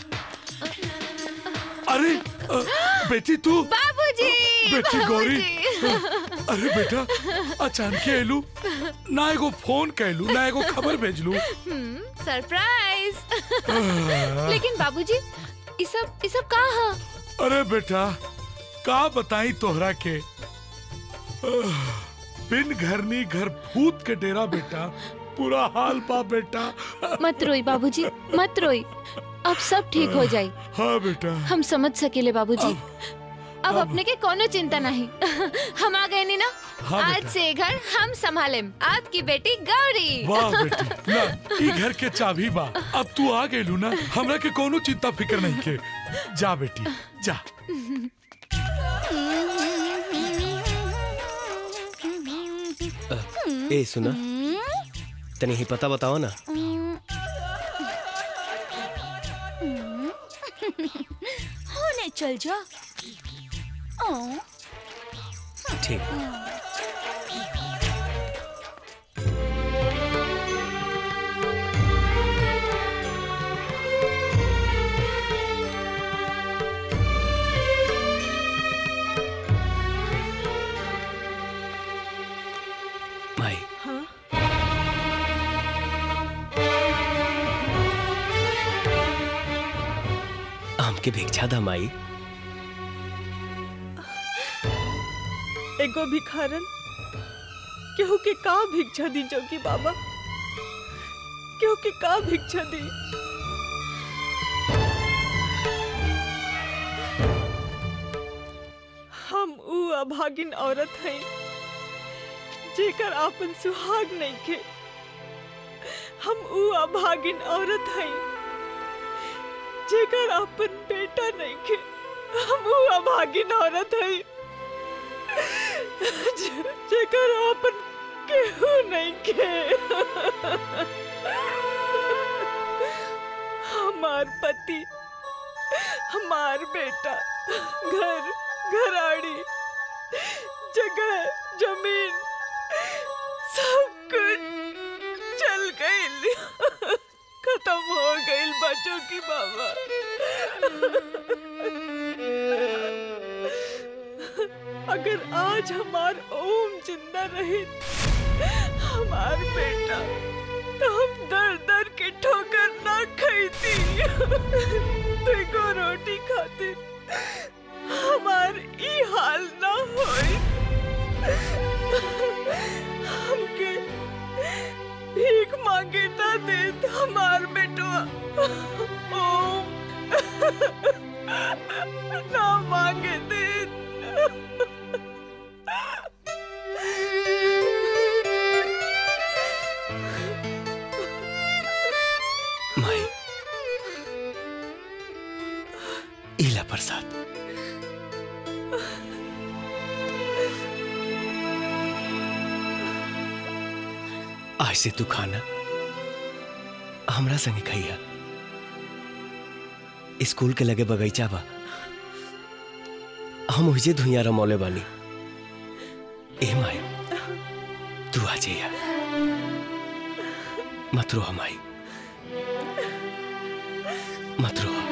अरे अ, बेटी तू बाबूजी बेटी गौरी बाबूजी। अरे बेटा अचानक एलू ना एगो फोन कैलू ना एगो खबर भेजलू हम्म, सरप्राइज लेकिन बाबूजी ये सब ये सब का है अरे बेटा का बताई तोहरा के आह, बिन घरनी घर भूत के डेरा बेटा पूरा हाल पा बेटा मत रोई बाबूजी मत रोई अब सब ठीक हो जाई हाँ बेटा हम समझ सकेले बाबूजी अब अपने के कोनो चिंता नहीं हम आ गए नी ना हाँ, आज बेटा। से ये घर हम संभाले आपकी बेटी गौरी वाह बेटी ना ई घर के चाबी बा अब तू आ गेलू ना हमरा के कोनो चिंता फिकर नहीं के जा बेटी जा ए सुना तनी ही पता बताओ ना होने चल जा ओ ठीक माई हाँ हमके भिक्षा दा माई एगो भिखारन केहू के का भिक्षा दी जोगी बाबा केहू के का भिक्षा दी हम ऊ अभागिन औरत हैं जेकर आपन सुहाग नहीं के हम ऊ अभागिन औरत हैं जेकर आपन बेटा नहीं के हम ऊ अभागिन औरत हैं जे- जेकर आपन केहू नहीं के हमार पति हमार बेटा घर घराड़ी जगह जमीन सब कुछ चल गई खत्म हो गई बच्चों की बाबा अगर आज हमार ओम जिंदा रहे हमार बेटा तो हम दर दर के ठोकर ना खाती देखो रोटी खातिर हमार ई हाल ना होई हमके भीख मांगे ना देत हमार बेटवा ओम ना मांगे देत माई इला प्रसाद आज से तू खाना हमरा संगे खैया स्कूल के लगे बगीचा बा हम ओहिजे धुइया रमौले बानी ए माई तू आ जइया मत रो हमाई मत रो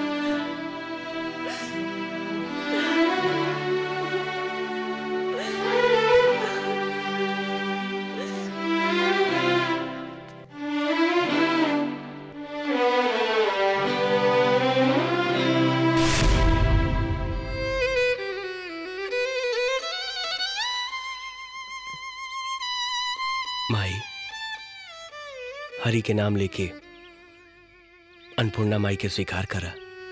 माई हरि के नाम लेके अन्नपूर्णा माई के स्वीकार करा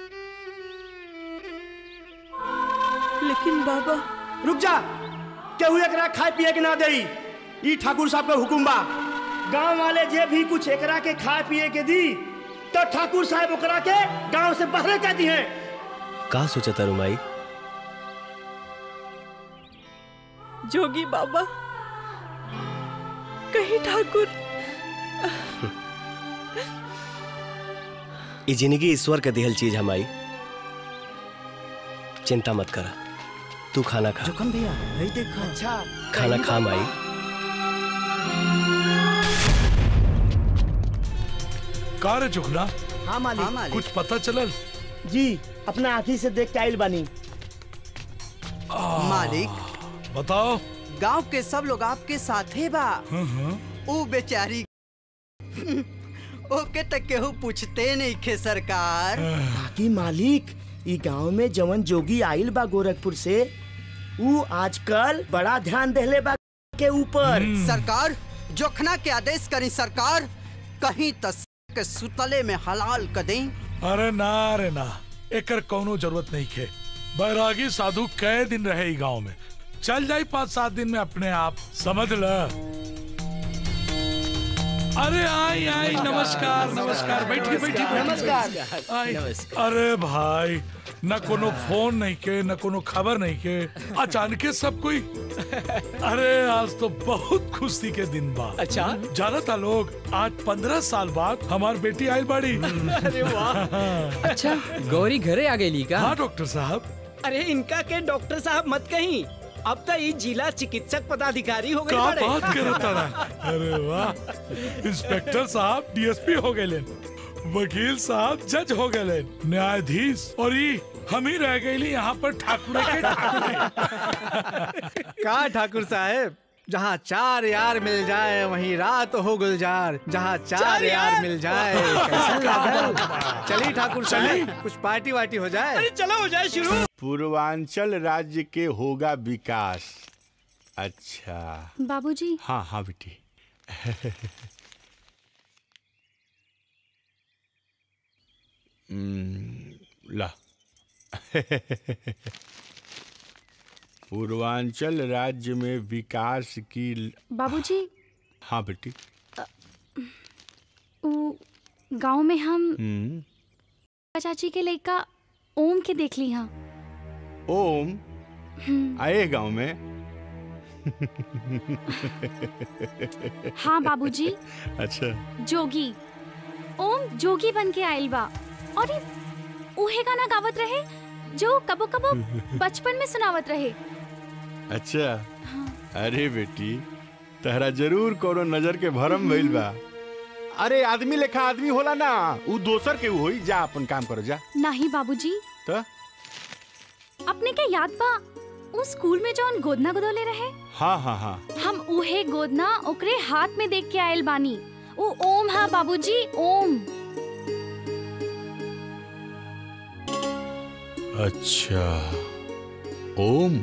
लेकिन बाबा रुक जा केहू एकरा खाए पिए के ना देई ई ठाकुर साहब के हुकुम बा गांव वाले जे भी कुछ एकरा के खाए पिए के दी तो ठाकुर साहब ओकरा के गांव से बाहर कर दी है का सोचा तारू माई जोगी बाबा कहीं ठाकुर ई जिंदगी ईश्वर के दिहल चीज हमारी चिंता मत करा तू खाना खा जोखम भैया नहीं देखा अच्छा खाना खा माई का रे चुकना हाँ मालिक हाँ, मालिक। कुछ पता चलल जी अपना आंखी से देख के आइल बानी मालिक बताओ गांव के सब लोग आपके साथे बा ऊ बेचारी ओके तक केहू पूछते नहीं खे सरकार बाकी मालिक ई गांव में जवन जोगी आइल बा गोरखपुर से ऊ आजकल बड़ा ध्यान देले बा के ऊपर सरकार जोखना के आदेश करी सरकार कहीं तस के सुतले में हलाल कर दें अरे ना रे ना एकर कौनो जरूरत नहीं खे बैरागी साधु कई दिन रहे ई गांव में चल जाई पाँच सात दिन में अपने आप समझ ल अरे आई आई नमस्कार नमस्कार बैठी बैठी नमस्कार। आई अरे भाई न कोनो फोन नहीं के न कोनो खबर नहीं के अचानक सब कोई अरे आज तो बहुत खुशी के दिन बा अच्छा जाना था लोग आज पंद्रह साल बाद हमार बेटी आयल बाड़ी अरे वाह अच्छा गौरी घरे आ गई का हाँ डॉक्टर साहब अरे इनका के डॉक्टर साहब मत कहीं अब तो ये जिला चिकित्सक पदाधिकारी हो गए का बड़े। बात करता रहा अरे वाह इंस्पेक्टर साहब डीएसपी हो गए वकील साहब जज हो गए न्यायाधीश और ये हम ही रह गए यहाँ पर ठाकुर के ठाकुर का ठाकुर साहब जहाँ चार यार मिल जाए वहीं रात हो गुलजार जहाँ चार, चार यार, यार। मिल जाए कैसा लगा? चलिए ठाकुर साहब कुछ पार्टी वार्टी हो जाए अरे चलो हो जाए शुरू पूर्वांचल राज्य के होगा विकास अच्छा बाबूजी हाँ हाँ बेटी हम्म, ला पूर्वांचल राज्य में विकास की ल- बाबूजी हाँ बेटी उ गांव में हम हम्म, चाची के लड़का ओम के देख ली हाँ ओम हम्म, आए गांव में हाँ बाबूजी अच्छा जोगी ओम जोगी बन के आइल बा और ये उहे गाना गावत रहे जो कबो कबो बचपन में सुनावत रहे अच्छा अरे बेटी तहरा जरूर कोनो नजर के भरम भइल बा अरे आदमी लेखा आदमी होला ना उ दोसर के होई जा अपन काम करो जा नहीं बाबूजी तो अपने के याद बा उ स्कूल में जौन गोदना गोदोले रहे हाँ हाँ हाँ हम उहे गोदना ओकरे हाथ में देख के आयल बानी उ ओम हा बाबूजी ओम अच्छा ओम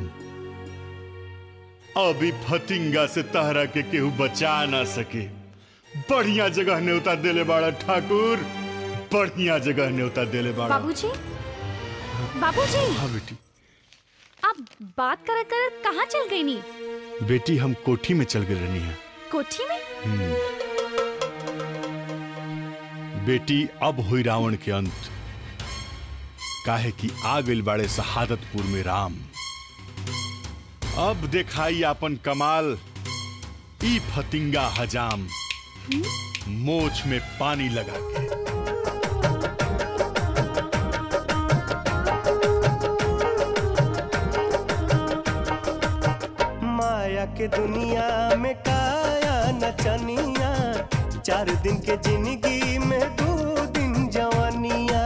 अभी फतिंगा से तहरा के केहू बचा ना सके बढ़िया जगह न्योता देले बाड़ा ठाकुर बढ़िया जगह न्योता देले बाड़ा बाबूजी बाबूजी हाँ बेटी आप बात करत करत कहाँ चल गई नी बेटी हम कोठी में चल गए रहनी है कोठी में हम्म। बेटी अब हुई रावण के अंत काहे कि आ गइल बाड़े शहादतपुर में राम अब देखाई अपन कमाल ई फतिंगा हजाम मोछ में पानी लगा के के दुनिया में काया नचनिया चार दिन के जिंदगी में दो दिन जवानिया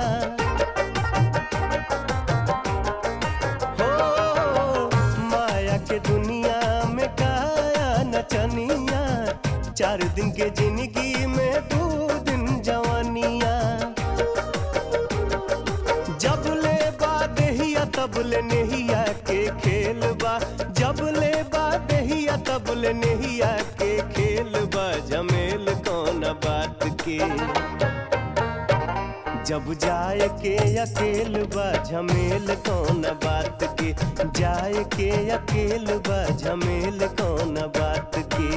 हो माया के दुनिया में काया नचनिया चार दिन के जिंदगी में दो दिन जवानिया जब ले बा देहिया तब ले नेहिया के खेल बा जब ले बा देहिया तब ले नेहिया के खेल बा जमेल कौन बात के जब जाए के अकेल बा झमेल कौन बात के जाए के अकेल बा झमेल कौन बात के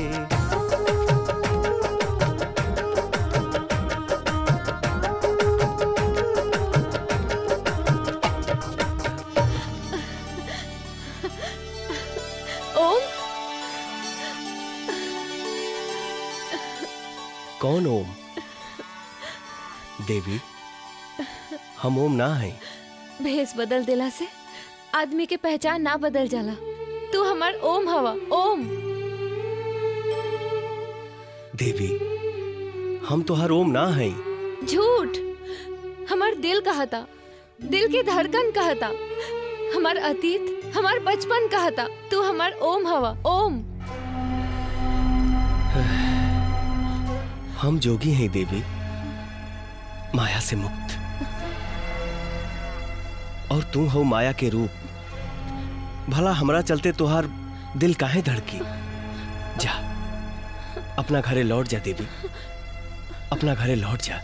ओम कौन ओम देवी हम ओम ना है भेष बदल दिला से आदमी के पहचान ना बदल जाला तू हमार ओम हवा ओम देवी हम तो हर ओम ना है झूठ हमार दिल कहता दिल की धड़कन कहता हमार अतीत हमार बचपन कहता तू हमार ओम हवा ओम हम जोगी हैं देवी माया से मुक्त और तू हो माया के रूप भला हमरा चलते तुहार दिल काहे धड़की जा अपना घरे लौट जा देवी अपना घरे लौट जा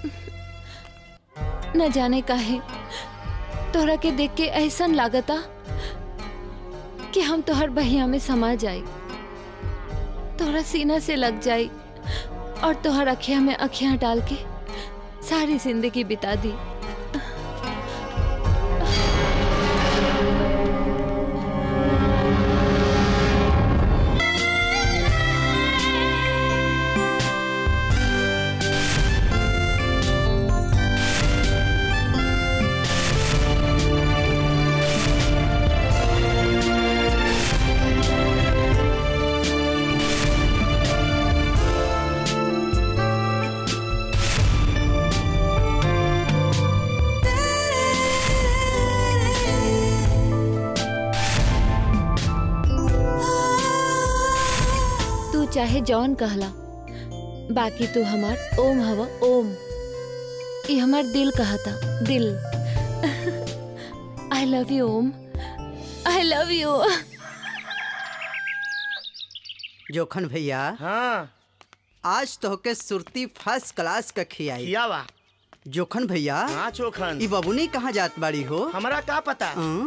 न जाने काहे तोहरा के देख के ऐसन लागता कि हम तोहर बहिया में समा जाई तोहरा सीना से लग जाई और तोहर अखिया में अखियां डाल के सारी जिंदगी बिता दी तू चाहे जौन कहला बाकी तू हमार ओम हवा ओम ये हमार दिल कहता दिल I love you Om I love you Jokhan भैया हाँ आज तो के सुरती फर्स्ट क्लास का खियाई खियावा जोखन भैया हाँ चोखन ई बबुनी कहाँ जात बाड़ी हो हमरा का पता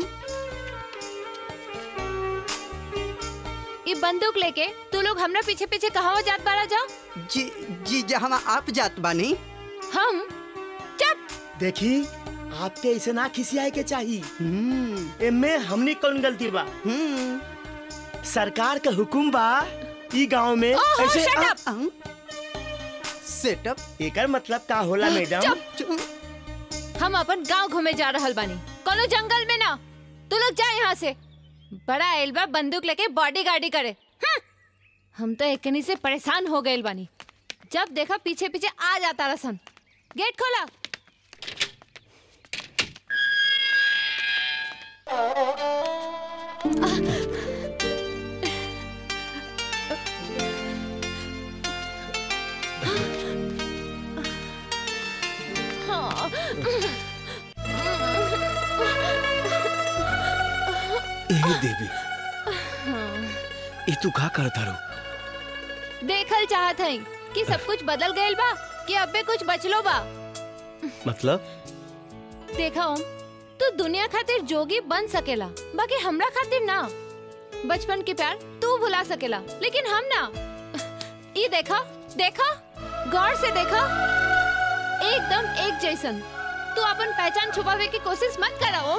ये बंदूक लेके तू लोग हमरा पीछे पीछे कहाँ जात बारा जा जी जी जहाँ आप जात बानी हम चुप देखी आपके ऐसे ना खिसियाए के चाहिए एमे हमने कौन गलती बा सरकार का हुकुम बा ई गांव में ओहो, ऐसे shut up! सेटअप एकर मतलब का होला मैडम चुप हम अपन गांव घूमे जा रहल बानी कोनो जंगल में ना तू लोग जा यहाँ से बड़ा एल्बा बंदूक लेके बॉडी गार्डी करे हम्म। हम तो एकनी से परेशान हो गए बानी जब देखा पीछे पीछे आ जाता रसन गेट खोला हाँ। ए देवी ये तू का करता रो देखल चाहत हई कि सब कुछ बदल गइल बा कि अबे कुछ बचलो बा मतलब देखा ओम तू दुनिया खातिर जोगी बन सकेला बाकी हमरा खातिर ना बचपन के प्यार तू भुला सकेला लेकिन हम ना ये देखा देखा गौर से देखा एकदम एक जैसन तू अपन पहचान छुपावे की कोशिश मत करा ओम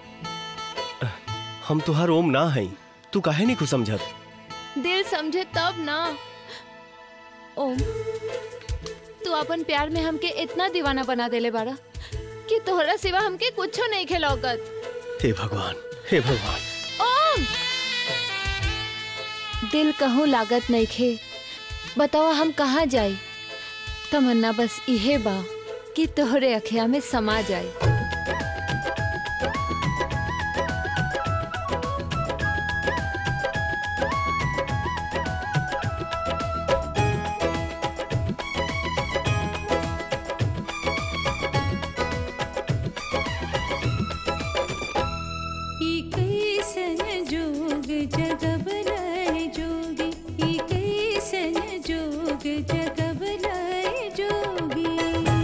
हम तुहार ओम ना है तू काहे नहीं कुछ समझत दिल समझे तब ना ओम तू अपन प्यार में हमके इतना दीवाना बना देले बाड़ा कि तोहरा सिवा हमके कुछो नहीं खेलौकत हे भगवान हे भगवान ओम दिल कहूँ लागत नहीं खे बतावा हम कहाँ जाई तमन्ना बस इहे बा कि तोहरे अखिया में समा जाए ई कैसन जोग जगबलाय जोगी ई कैसन जोग जगबलाय जोगी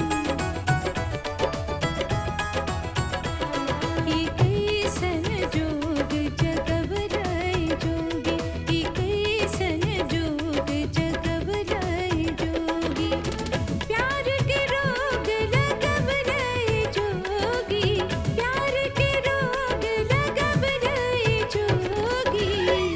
ई कैसन जोग जगबलाय जोगी ई कैसन जोग जगबलाय जोगी प्यार के रोग लगबलाय जोगी प्यार के रोग लगबलाय जोगी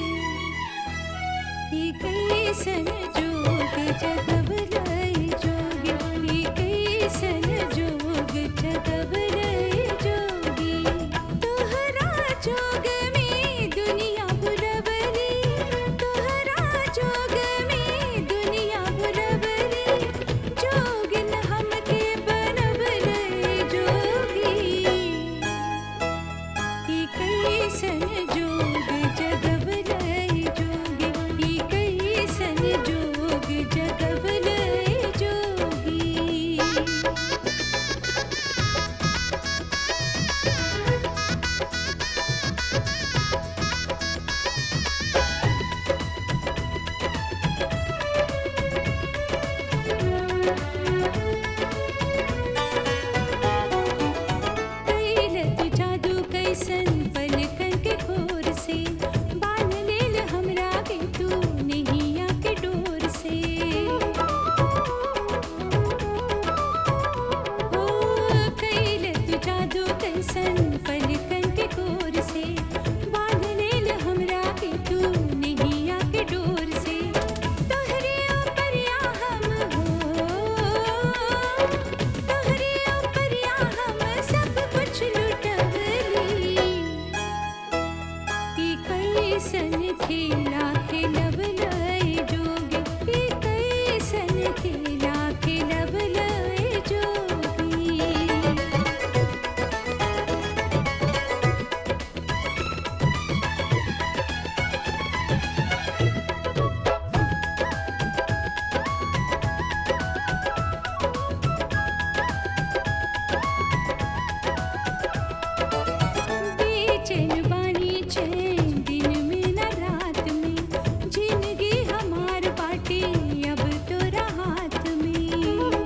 ई कैसन जोग जगबलाय जोगी ई कैसन जोग जगबलाय जोगी तोहरा जोग में दुनिया बुलबली तोहरा जोग में दुनिया बुलबली जोगिन हमके बनबले जोगी ई कैसन जोग जगबलाय जोगी ई कैसन जोग जगबलाय जोगी कैलत जादू कैसन पलकन के खोर से बांध लेल हमरा के तू नैया के डोर से ओ कैलत जादू कैसन पलकन के खोर से बांध लेल हमरा के तू नैया के डोर से तोहरे ऊपरिया हम हो तोहरे ऊपरिया हम सब कुछ लुटबली ई कैसन खेला खेलबलाय जोगी ई कैसन खेला खेलबलाय जोगी बेचैन बानी चैन दिन में न रात में जिंदगी हमार बाटे अब तोरा हाथ में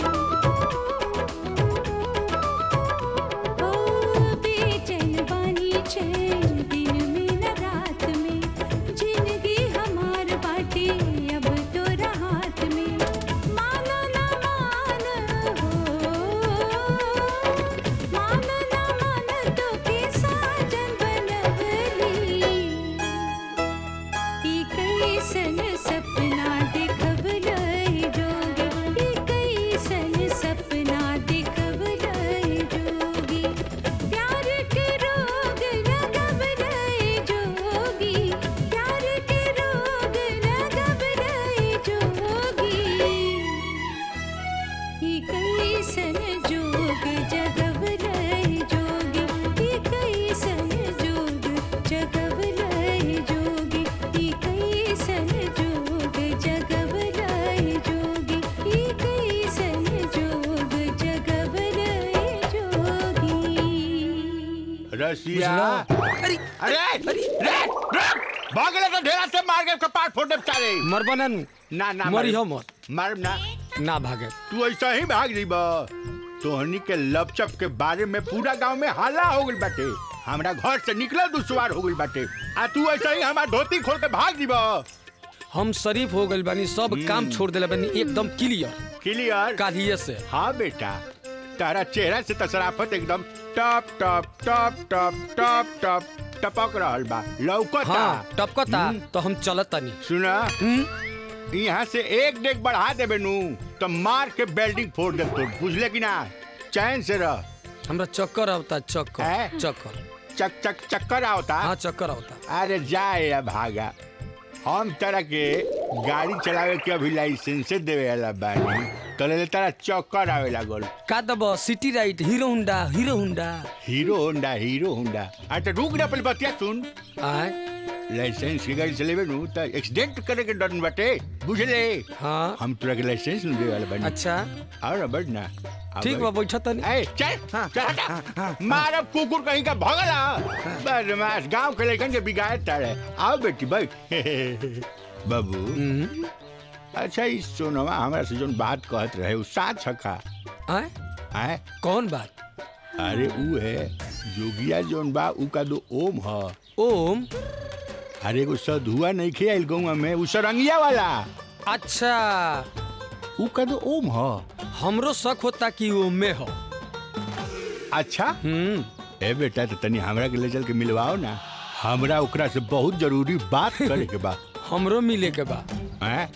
ओ बेचैन बानी चैन दिन में न रात में जिंदगी हमार बाटे अब तोरा हाथ में मानो ना मान हो मानो ना मान तो के साजन बनबली ई कैसन सपना देखबलाय जोगी ई कैसन सपना देखबलाय जोगी प्यार के रोग लगबलाय जोगी प्यार के रोग लगबलाय जोगी ई कैसन जोग जगबलाय जोगी ई कैसन जोग जगबलाय जोगी ई कैसन जोग जगबलाय जोगी ई कैसन जोग जगबलाय जोगी रसिया अरे अरे अरे भागले तो ढेरा से मार के कपाट फोड़ दे बेचारे मरबनन ना ना मरी मार- हो मत मार ना ना भागे तू ऐसा ही भाग दी बा तोहनी के लपचप के बारे में पूरा गांव में हल्ला हो गइल बाटे हमरा घर से निकले दुश्वार हो गइल बाटे आ तू ऐसा ही हमार धोती खोल के भाग दी बा हम शरीफ हो गइल बानी सब काम छोड़ देले बानी एकदम क्लियर क्लियर कालिए से हाँ बेटा तारा चेहरा से तो शराफत एकदम टप टप टप टप टप टप टपक रहल बा लौकता हाँ टपकता तो हम चलत तनी सुना यहाँ से एक डेग बढ़ा देबे नू तो मार के बेल्डिंग फोड़ दे तो बुझले कि ना चैन से रह हमरा चक्कर आवता चक्कर चक्कर चक चक चक्कर आवता हाँ चक्कर आवता अरे जाए या भागा हम तरह के गाड़ी चलावे के अभी लाइसेंस देवे वाला बानी तले तारा चक्कर आवे लागल का दब सिटी राइट hero Honda hero Honda hero Honda hero Honda आ तो रुक ना पहले बतिया सुन आय लाइसेंस की गाड़ी चलेबे नु त एक्सीडेंट करे के डर बाटे बुझले हाँ हम तोरा के लाइसेंस न देवे वाला बानी अच्छा और ना बढ़ ना ठीक बा बैठा तनी ए चल चल हटा मारब कुकुर कहीं का भगला बदमाश गांव के लड़कन के बिगाड़ ताड़े आओ बेटी बैठ बाबू अच्छा इस सोनवा हमरा से जोन बात कहत रहे उ साथ छका आय आय कौन बात अरे उ है जोगिया जोन बा उ का दो ओम ह ओम अरे एगो सधुआ नहीं खे आइल गौवा में उ सरंगिया वाला अच्छा उ का दो ओम ह हमरो शक होता कि ओम में हो अच्छा ए बेटा तो तनी हमरा के ले चल के मिलवाओ ना हमरा ओकरा से बहुत जरूरी बात करे के बा हमरो मिले के बा हैं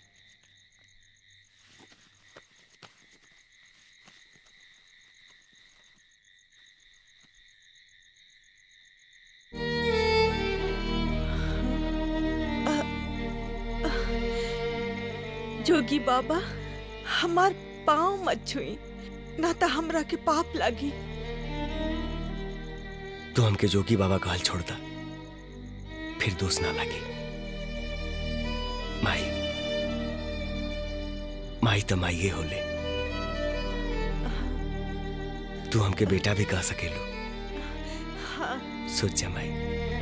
जोगी बाबा हमार पाँव मत छुई ना तो हमरा के पाप लागी तू हमके जोगी बाबा का हाल छोड़ता फिर दोष ना लगे माई माई तो माइये होले तू हमके बेटा भी कह सकेलो हाँ सोच जा माई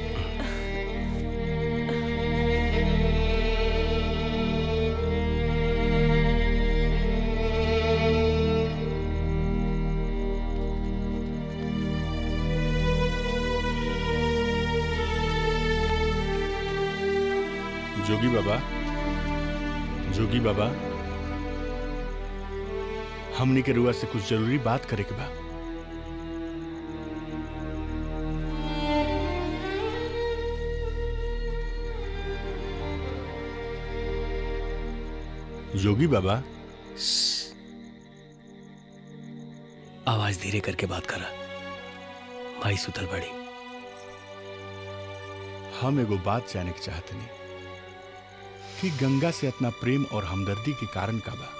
जोगी बाबा जोगी बाबा हमनी के रुआ से कुछ जरूरी बात करे के बा जोगी बाबा आवाज धीरे करके बात करा माई सुतल बड़ी हम एगो बात जाने के चाहते नहीं कि गंगा से अपना प्रेम और हमदर्दी के कारण का बा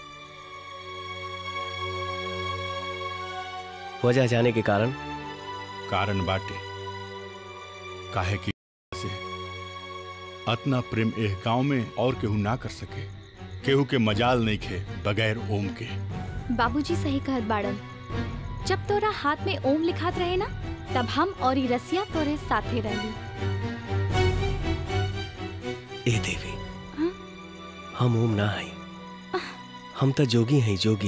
वजह जाने के कारण कारण बाटे काहे कि से अतना प्रेम एह गांव में और केहू ना कर सके केहू के मजाल नहीं खे बगैर ओम के बाबूजी सही कहत बाड़न जब तोरा हाथ में ओम लिखात रहे ना तब हम और ई रसिया तोरे साथे रहली ए देवी हम ओम ना हई हम तो जोगी हैं जोगी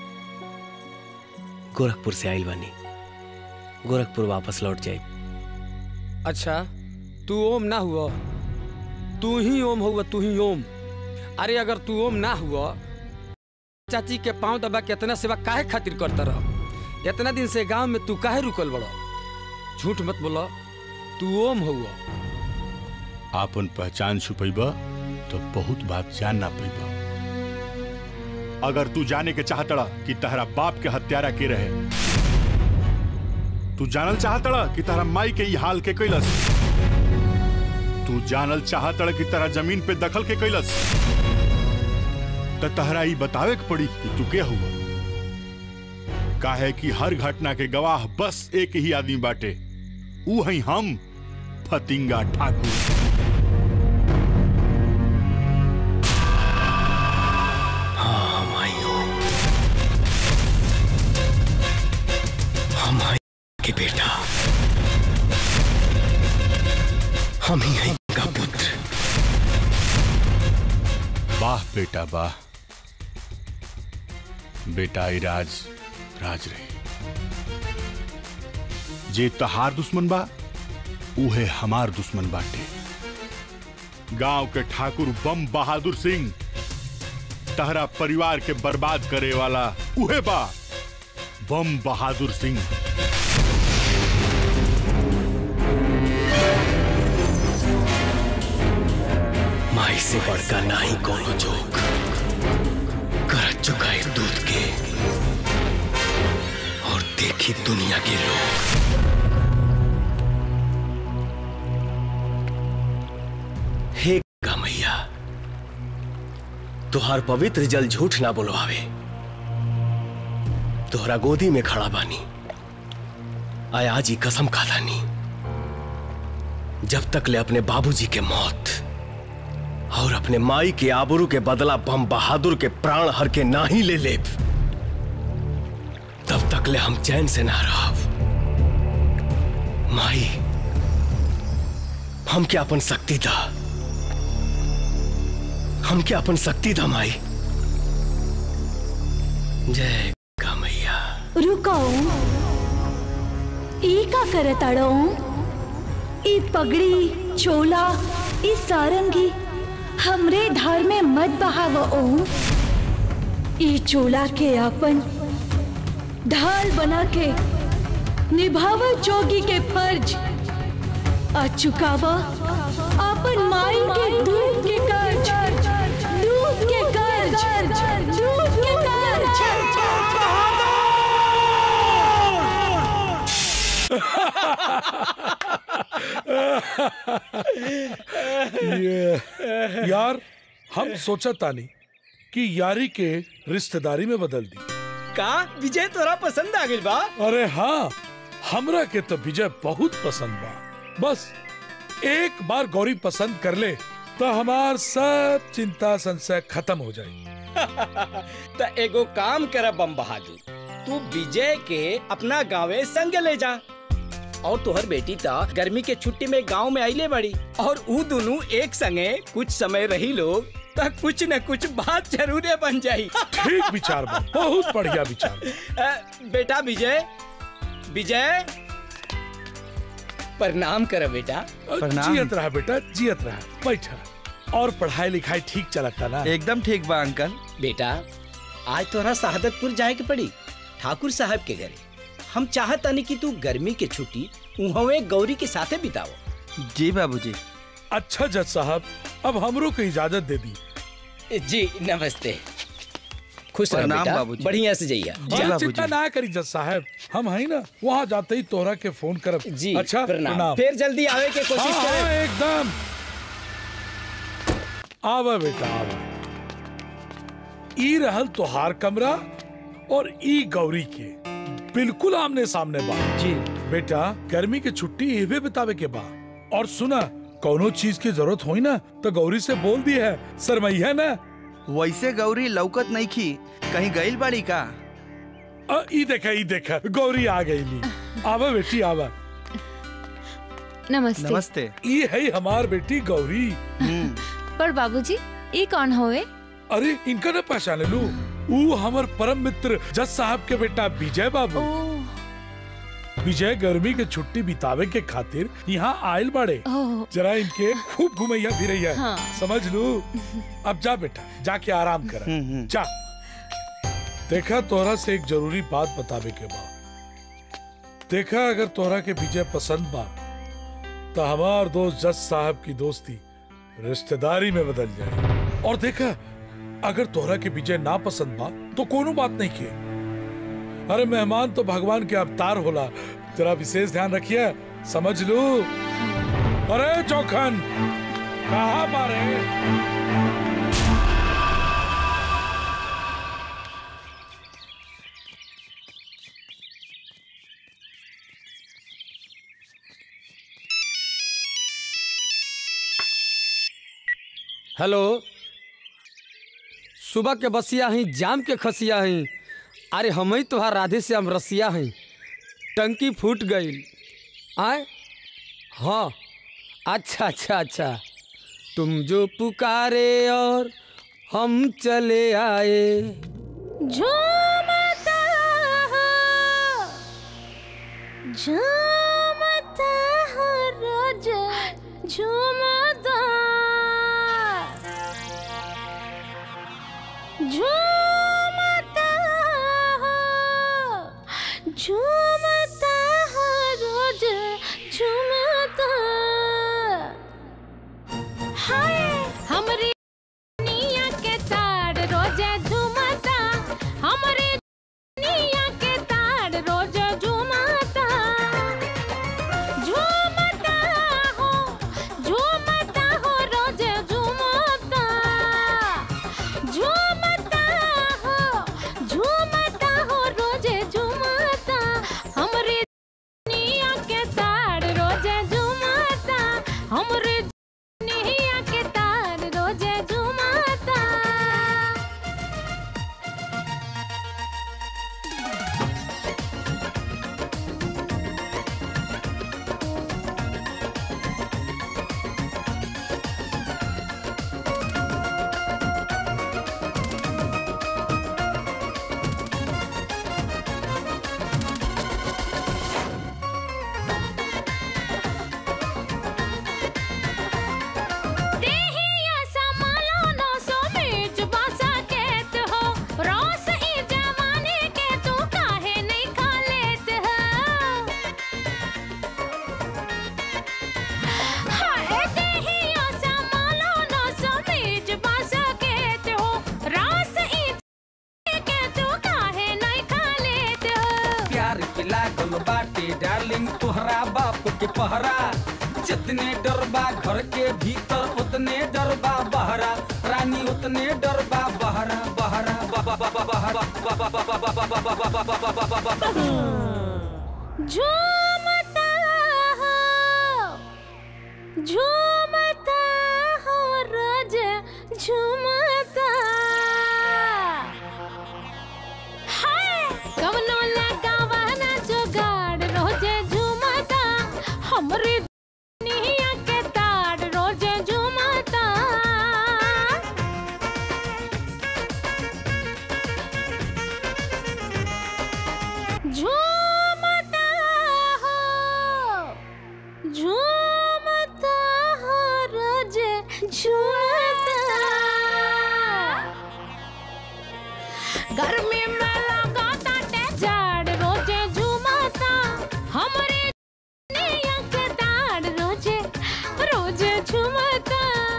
गोरखपुर से आइल बानी गोरखपुर वापस लौट जाए अच्छा तू ओम ना हुआ तू ही ओम हुआ तू ही ओम अरे अगर तू ओम ना हुआ चाची के पांव दबा के इतना सेवा काहे खातिर करता रह इतना दिन से गांव में तू काहे रुकल बड़ो झूठ मत बोलो तू ओम हुआ आपन पहचान छुपैबा तो बहुत बात जान ना पैबा अगर तू जाने के चाहतड़ा कि तहरा बाप के हत्यारा के रहे तू जानल चाहतड़ा कि तहरा माई के ई हाल के कैलस तू जानल चाहतड़ा कि तहरा जमीन पे दखल के कैलस त तहरा ई बतावे के पड़ी कि तू के हुआ काहे कि हर घटना के गवाह बस एक ही आदमी बाटे ऊ हई हम फतिंगा ठाकुर हाँ हम आई हूँ हम आई के बेटा हम ही हैं का पुत्र वाह बेटा वाह बेटा ई राज राज रहे जे तहार दुश्मन बा उहे हमार दुश्मन बाटे गांव के ठाकुर बम बहादुर सिंह तहरा परिवार के बर्बाद करे वाला उहे बा बम बहादुर सिंह माई से बढ़कर ना ही कोनो जोक कर चुकाए दूध के और देखी दुनिया के लोग हे गमई तुहार पवित्र जल झूठ ना बोलवावे तोहरा गोदी में खड़ा बानी आय आज ही कसम खादानी जब तक ले अपने बाबूजी के मौत और अपने माई के आबरू के बदला बम बहादुर के प्राण हर के ना ही ले लेब तब तक ले हम चैन से ना रहब माई हम क्या अपन शक्ति दा हम क्या अपन शक्ति दा माई जय कामैया रुकाओ ई का करताड़ो ई पगड़ी चोला ई सारंगी हमरे धार में मत बहाव ओम ई चोला के अपन ढाल बना के निभाव जोगी के फर्ज आ चुकावा अपन माई के दूध के कर्ज दूध के कर्ज दूध के ये यार हम सोचा तानी कि यारी के रिश्तेदारी में बदल दी का विजय तोरा पसंद आ गई बा अरे हाँ हमरा के तो विजय बहुत पसंद बा बस एक बार गौरी पसंद कर ले तो हमार सब चिंता संशय खत्म हो जाए तो एगो काम कर बम बहादुर तू विजय के अपना गाँवे संग ले जा और तुहर बेटी ता गर्मी के छुट्टी में गांव में आइले बड़ी और ऊ दोनों एक संगे कुछ समय रही लोग तो कुछ न कुछ बात जरूर बन जाई ठीक विचार बा बहुत बढ़िया विचार अ, बेटा विजय विजय प्रणाम कर बेटा जियत रहा बेटा जियत रहा बैठा और पढ़ाई लिखाई ठीक चलता ना एकदम ठीक बा अंकल बेटा आज तोरा शहादतपुर जाए के पड़ी ठाकुर साहब के घरे हम चाहतानी कि तू गर्मी के छुट्टी उहवे गौरी के साथे बिताओ जी बाबूजी अच्छा जज साहब अब हमरो को इजाजत दे दी जी नमस्ते खुश रह प्रणाम बेटा बाबूजी। बढ़िया से जइया हाँ, चिंता ना करी जज साहब हम है ना वहाँ जाते ही तोहरा के फोन करब जी अच्छा प्रणाम फिर जल्दी आवे के कोशिश हाँ, हाँ, करें एकदम आवा बेटा आवा ई रहल तोहार कमरा और ई गौरी के बिल्कुल आमने सामने बा जी बेटा गर्मी के छुट्टी एवे बितावे के बा और सुना कोनो चीज की जरूरत होई ना तो गौरी से बोल दी है सरमैया ना वैसे गौरी लौकत नहीं खी कहीं गईल बाड़ी का अ, ई देखा ई देखा गौरी आ गई ली आवा बेटी आवा नमस्ते ये है हमार बेटी गौरी पर बाबूजी ये कौन होवे अरे इनका ना पहचाने लू ऊ हमर परम मित्र जज साहब के बेटा विजय बाबू विजय गर्मी के छुट्टी बितावे के खातिर यहाँ आयल बाड़े ओह। जरा इनके खूब घुमैया फिरैया हाँ। समझ लू अब जा बेटा जाके आराम कर जा देखा तोहरा से एक जरूरी बात बतावे के बा देखा अगर तोहरा के विजय पसंद बा तो हमार दोस्त जज साहब की दोस्ती रिश्तेदारी में बदल जाए और देखा अगर तोहरा के विजय ना पसंद बा तो कोनो बात नहीं किए अरे मेहमान तो भगवान के अवतार होला तेरा विशेष ध्यान रखिए समझ लू अरे चौखन कहा बारे हेलो सुबह के बसिया ही जाम के खसिया ही अरे हम ही तोहार राधे से हम रसिया हैं टंकी फूट गई आए हाँ अच्छा अच्छा अच्छा तुम जो पुकारे और हम चले आए झूमता हो झूमता हो रोज झूमता झूमता हो झूमता हो रोज झूमता हाय हमरे दुनिया के तार रोजे झूमता हमरे दुनिया के तार रोज झूमता झूमता हो झूमता हो रोज झूमता हमरे नैया के तार रोजे झुमाता देहिया समालो नौ सौ मिर्च बासा केत हो रोस ई जवानी के तू काहे नहीं खा लेत हो हाय देहिया समालो नौ सौ मिर्च बासा केत हो रोस ई जवानी के तू काहे नहीं खा लेत हो प्यार के लागल बाटे डार्लिंग तोहरा बाप के पहरा जितने डरबा घर के भीतर उतने डरबा बहरा रानी उतने डरबा बहरा बहरा झूमता हो झूमता हो रोज झूमता हाय कवनो लगावा ना जुगाड़ रोजे झूमता हमरे दुनिया के ताड़ रोजे झूमता झूमता हो झूमता हो रोज झूमता गर्मी में लगाता ते झाड़ रोजे झूमता हमरे दुनिया के ताड़ रोजे रोजे झूमता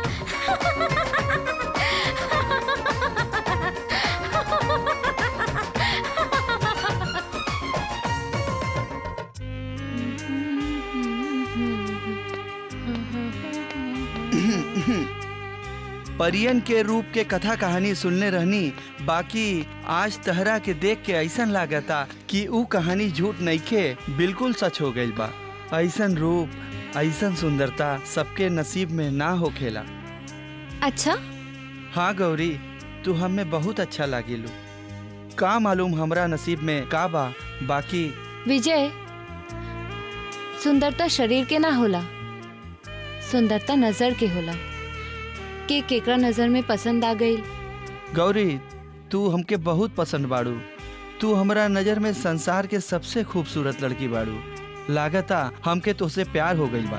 परियन के रूप के कथा कहानी सुनने रहनी बाकी आज तहरा के देख के ऐसन लागता कि ऊ कहानी झूठ नइखे बिल्कुल सच हो गइल बा ऐसन रूप ऐसन सुंदरता सबके नसीब में ना होखेला अच्छा हाँ गौरी तू हमें बहुत अच्छा लागिलू का मालूम हमरा नसीब में का बा बाकी विजय सुंदरता शरीर के ना होला सुंदरता नजर के होला के केकरा नजर में पसंद आ गई गौरी तू हमके बहुत पसंद बाड़ू तू हमरा नजर में संसार के सबसे खूबसूरत लड़की बाड़ू लागता हमके तुझसे प्यार हो गई बा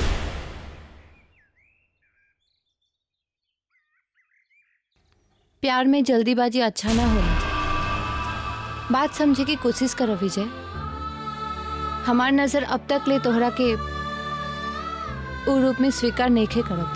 प्यार में जल्दीबाजी अच्छा ना होला बात समझे की कोशिश करो विजय हमार नजर अब तक ले तोहरा के उ रूप में स्वीकार नहीं करत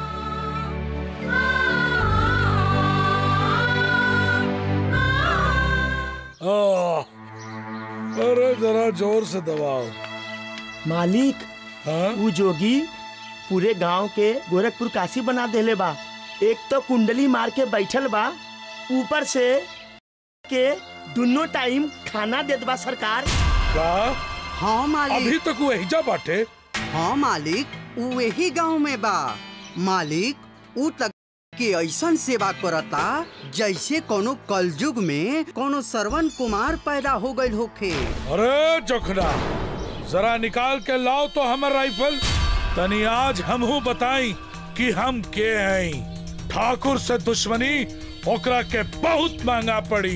आह, अरे जरा जोर से दबाओ मालिक ऊ जोगी पूरे गांव के गोरखपुर काशी बना देले बा एक तो कुंडली मार के बैठल बा ऊपर से के दोनों टाइम खाना देत बा सरकार का हाँ मालिक अभी तक वो एहिजा बाटे हाँ मालिक ऊ यही गांव में बा मालिक ऊ तक के ऐसन सेवा करता जैसे कोनो कलयुग में कोनो श्रवण कुमार पैदा हो गइल होखे अरे जोखना जरा निकाल के लाओ तो हमर राइफल तनी आज हमहू बताई कि हम के हैं ठाकुर से दुश्मनी ओकरा के बहुत महंगा पड़ी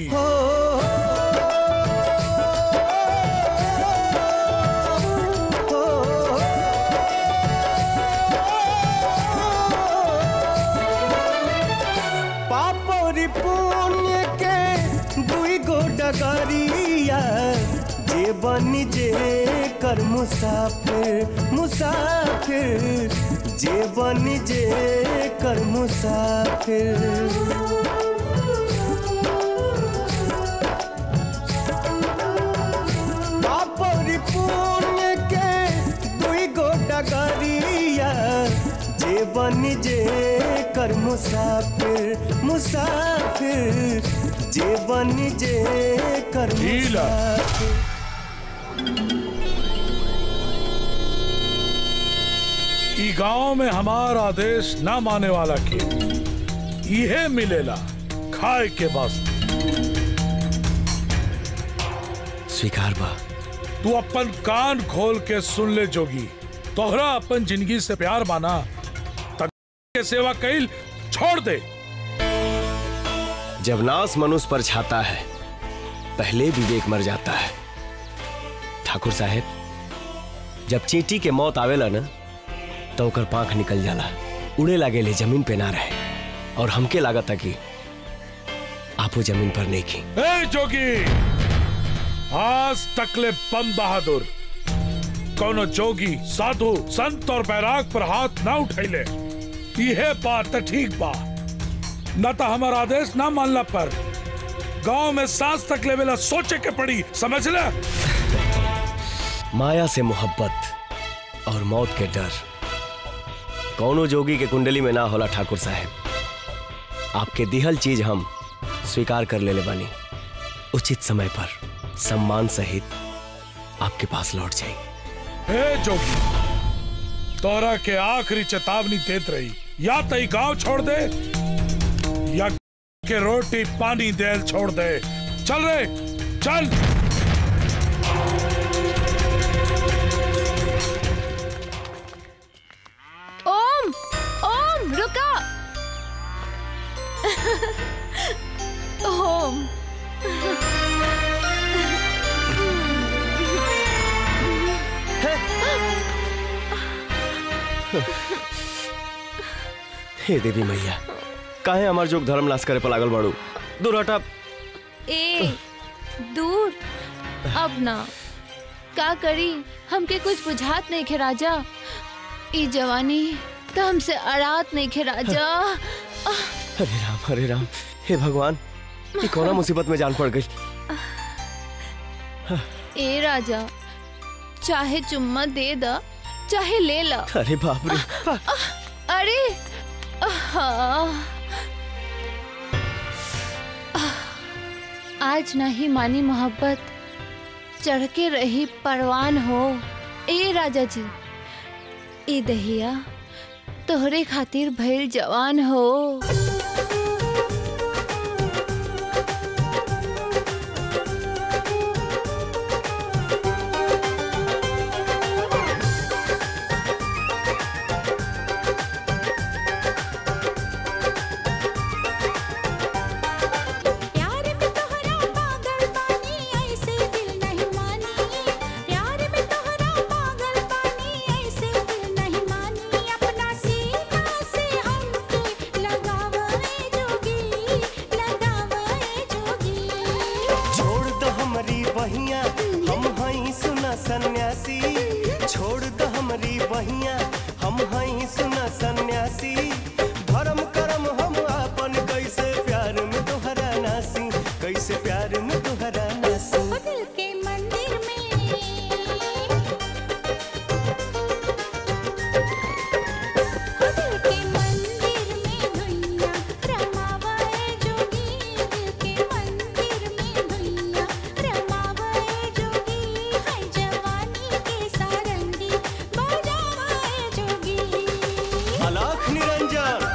पाप और पुण्य के दुई गो डगरिया जे बन जे कर मुसाफिर मुसाफिर जे बन जे कर मुसाफिर पाप और पुण्य के दुई गो डगरिया जे बन जे कर मुसाफिर मुसाफिर जे बन जे कर मुसाफिर ई गांव में हमार आदेश ना माने वाला के इहे मिलेला खाए के बस स्वीकार बा तू अपन कान खोल के सुन ले जोगी तोहरा अपन जिंदगी से प्यार माना तक के सेवा कैल छोड़ दे जब नास मनुष्य पर छाता है पहले विवेक मर जाता है ठाकुर साहेब जब चींटी के मौत आवेला ना तो ओकर पांख निकल जाला उड़े लागे ले जमीन पे ना रहे और हमके लागत है कि आपो जमीन पर नहीं की ए जोगी आज तकले बम बहादुर कोनो जोगी साधु संत और बैराग पर हाथ ना उठैले इहे बात त ठीक बा न तो हमार आदेश ना मानला पर गांव में सांस तक लेवेला सोचे के पड़ी समझ ले माया से मोहब्बत और मौत के डर कौनो जोगी के कुंडली में ना होला ठाकुर साहब आपके दिहल चीज हम स्वीकार कर लेले बानी उचित समय पर सम्मान सहित आपके पास लौट जाए ए जोगी तोरा के आखिरी चेतावनी देत रही या तई गांव छोड़ दे या के रोटी पानी देल छोड़ दे चल रे चल ओम ओम रुका ओम हे देवी मैया काहे हमार जोग धर्म नाश करे पर लागल बाड़ू दूर हटा ए दूर अब ना का करी हमके कुछ बुझात नहीं खे राजा ई जवानी तो हमसे अड़ात नहीं खे राजा हरे राम हरे राम हे भगवान ये कौना मुसीबत में जान पड़ गई ए राजा चाहे चुम्मा दे दा चाहे ले ला अरे बाप रे अरे आहा। आज नहीं मानी मोहब्बत चढ़ के रही परवान हो ए राजा जी ए दहिया तोहरे खातिर भइल जवान हो प्यार में तोहरा पागल पानी ऐसे दिल नहीं मानी प्यार में तोहरा पागल पानी ऐसे दिल नहीं मानी अपना सीना से हमके लगावे जोगी लगावे जोगी छोड़ दो हमारी बहिया हम हई सुना सन्यासी छोड़ दो हमारी बहिया हम हई सुना सन्यासी धर्म करम हम आपन कैसे प्यार में तोहरा नासी कैसे प्यार में तोहरा नासी दिल के मंदिर में दिल के मंदिर में धुइया रमावे जोगी दिल के मंदिर में धुइया रमावे जोगी है जवानी के सारंगी बजावे जोगी अलाख निरंजन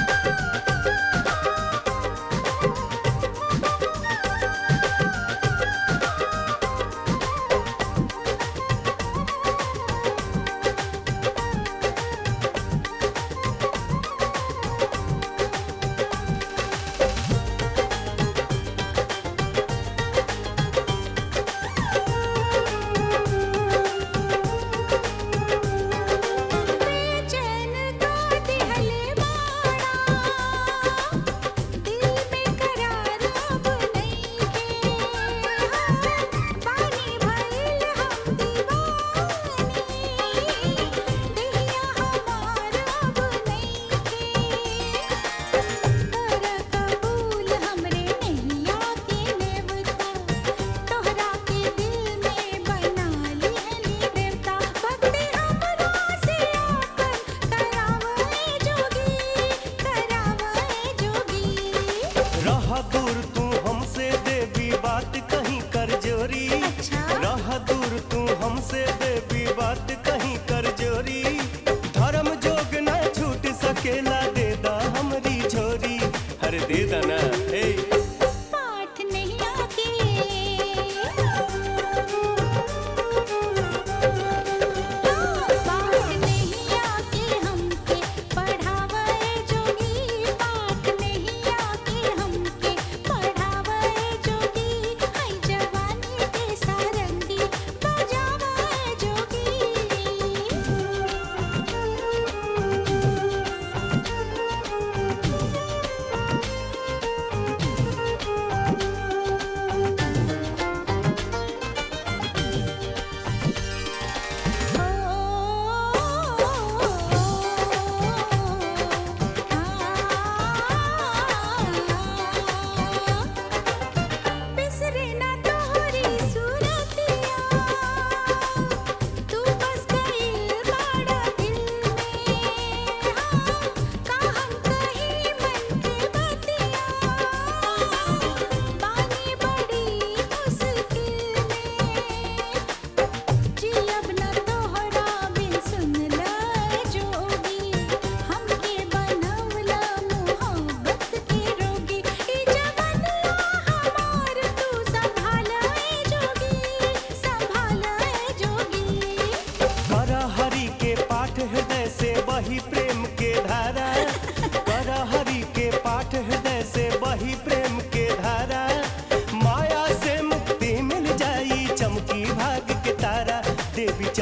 बेचैन का दिहले मारा दिल में करार अब नहीं के पानी भइल हम दीवानी दिया हमार अब नहीं के कर कबूल हमरे नैया के नेवता तोहरा के दिल में बना लिहली देवता भक्ति हमरा से आपन करावे जोगी करावे जोगी रह दूर तू हमसे देवी बात कहीं कर जोरी रह दूर तू हमसे देवी बात कहीं कर जोरी धर्म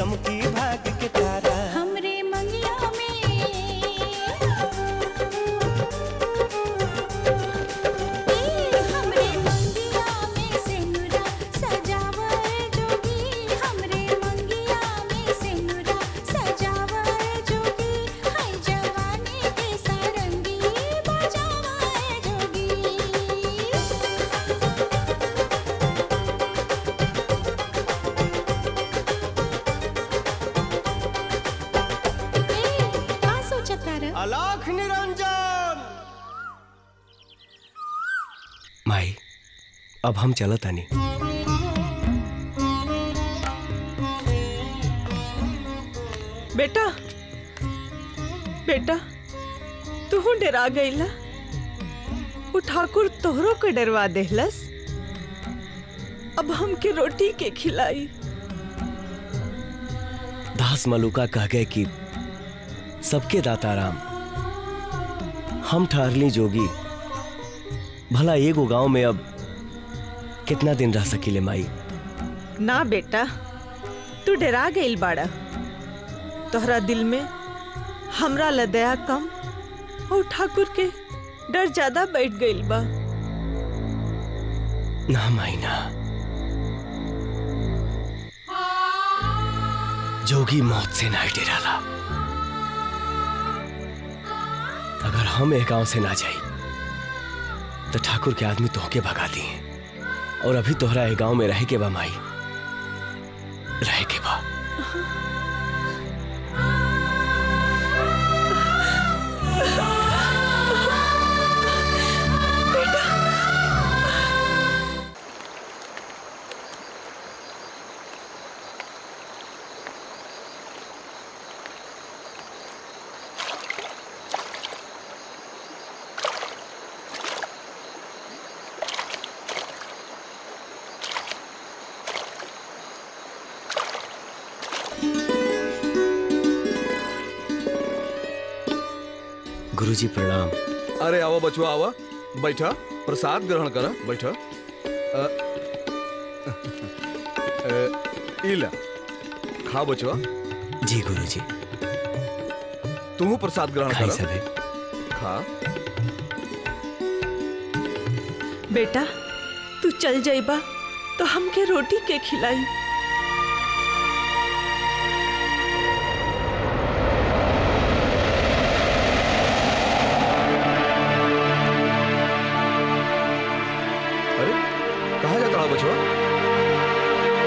चमकी भाग के तारा हमरे मंगिया में ए, हमरे मंगिया में सिनुरा सजावर जोगी हमरे मंगिया में सिनुरा सजावर जोगी है जवानी के सारंगी बजावर जोगी का सोचत तारा अलाख निरंजन माई अब हम चलत आनी बेटा बेटा तू डरा गईला वो ठाकुर तोहरो के डरवा देहलस अब हमके रोटी के खिलाई दास मलुका कह गए कि सबके दाता राम हम ठहरली जोगी भला एगो गांव में अब कितना दिन रह सकीले माई ना बेटा तू डरा गईल बाड़ा तोहरा दिल में हमरा लदया कम और ठाकुर के डर ज्यादा बैठ गईल बा ना माई ना जोगी मौत से ना डराला अगर हम एक गांव से ना जाई तो ठाकुर के आदमी तोहके भगा दिए और अभी तोहरा एक गांव में रहे के बा माई रहे के बा गुरुजी प्रणाम अरे आवा बचवा आवा बैठा प्रसाद ग्रहण करा बैठा अ, अ, ई ला खा बचवा जी गुरुजी तू प्रसाद ग्रहण खाई करा सबे खा बेटा तू चल जाइबा तो हमके रोटी के खिलाई अरे कहाँ जाता है बचवा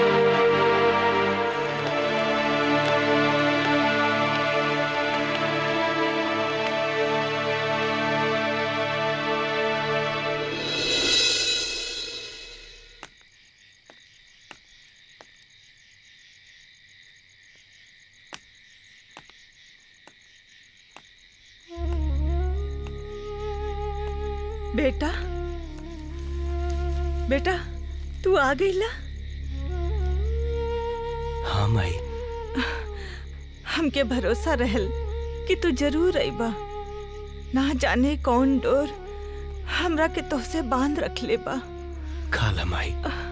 बेटा बेटा तू आ गईला हाँ माई हमके भरोसा रहल कि तू जरूर अइबा ना जाने कौन डोर हमरा के तोहसे बांध रख ले बा खा ला माई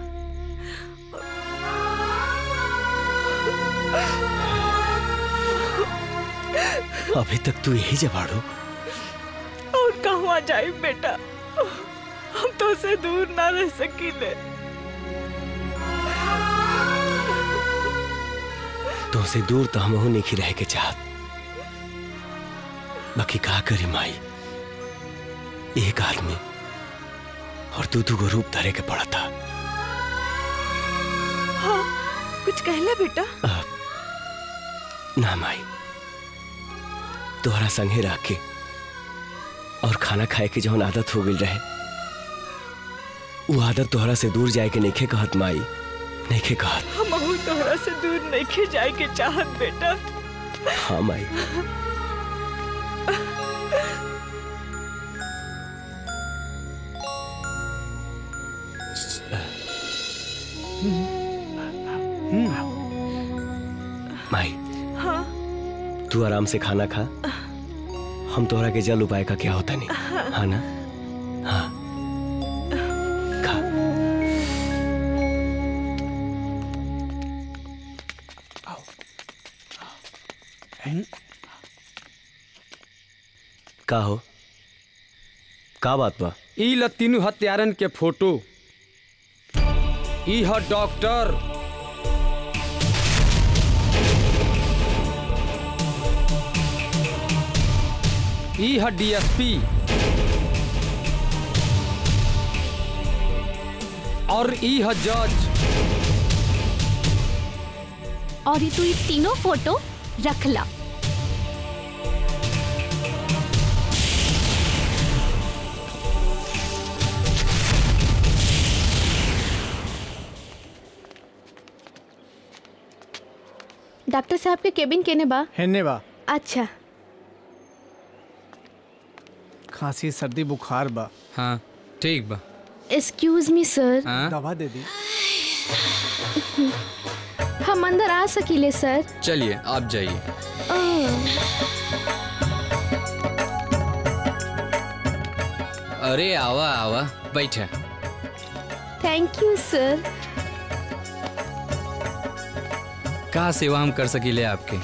अभी तक तू यही जबाड़ो और कहवा जाए बेटा हम तो से दूर ना रह सकीले तो से दूर तो हम नहीं रह के चाहत बाकी का करी माई एक आदमी और दू दू को रूप धरे के पड़ा था हाँ कुछ कहला बेटा ना माई तोहरा संगे रख के और खाना खाए के जौन आदत हो गई रहे वो आदत तोहरा से दूर जाए के नइखे कहत माई नइखे कहत हम तोहरा से दूर नहीं खे जाए के चाहत बेटा हाँ माई माई हाँ तू आराम से खाना खा हम तोहरा के जल उपाय का क्या होता नहीं हाँ ना हाँ खा का हो का बात बा ई ल तीनू हत्यारन के फोटो ई ह डॉक्टर ई ह डीएसपी और ई ह जज और ये तू ये तीनों फोटो रख ला डॉक्टर साहब के केबिन केने बा हेने बा अच्छा खांसी सर्दी बुखार बा हाँ ठीक बा एक्सक्यूज मी सर दवा दे दी हम अंदर आ सकीले सर चलिए आप जाइए अरे आवा आवा बैठे थैंक यू सर का सेवा हम कर सकीले आपके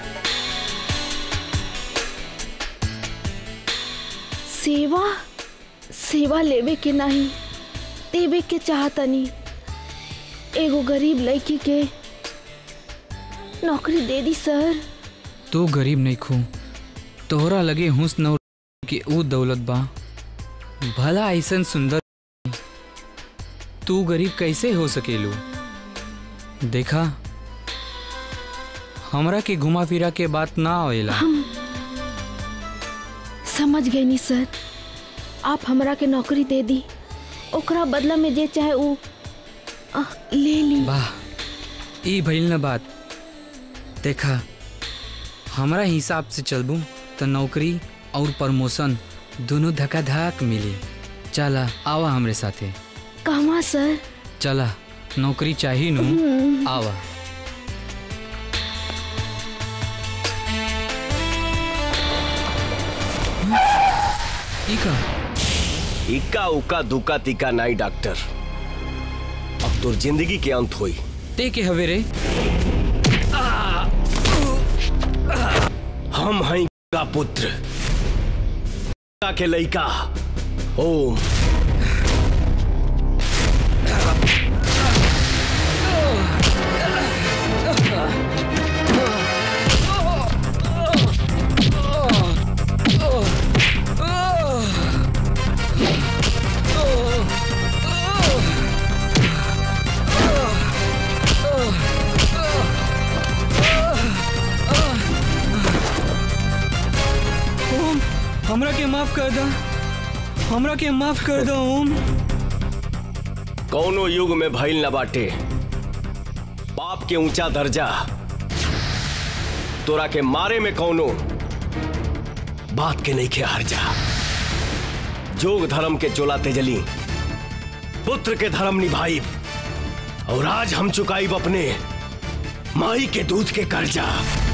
सेवा सेवा लेवे के नहीं देवे के चाहतनी एगो गरीब लड़की के नौकरी दे दी सर तू गरीब नहीं खू तोहरा लगे हुस्न और कि ऊ दौलत बा भला ऐसन सुंदर तू गरीब कैसे हो सकेलू देखा हमरा के घुमा फिरा के बात ना आवेला हम समझ गए नी सर आप हमरा के नौकरी दे दी ओकरा बदला में जे चाहे ऊ अ, ले ली वाह ई भइल न बात देखा हमरा हिसाब से चलबू तो नौकरी और प्रमोशन दोनों धक्का धक मिली चला आवा हमरे साथे कहवा सर चला नौकरी चाहिए नु हम्म। आवा ई का इक्का उक्का दुक्का तिक्का नाई डॉक्टर अब तोर जिंदगी के अंत होई ते के हवे रे हम हैं का पुत्र का के लइका ओम ओम हमरा के माफ कर दा हमरा के माफ कर दो ओम कौनो युग में भइल न बाटे पाप के ऊंचा दर्जा तोरा के मारे में कौनो बात के नहीं के हार जा जोग धर्म के चोला तेजली पुत्र के धर्म निभाई और आज हम चुकाई अपने माई के दूध के कर्जा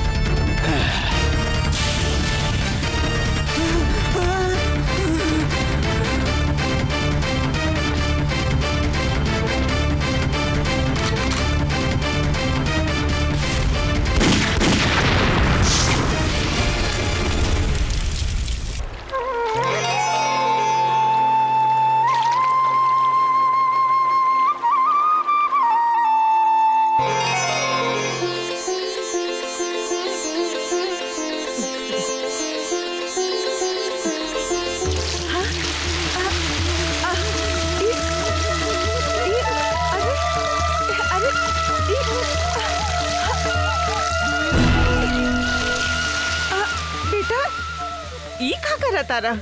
बेटा ई का करा तारा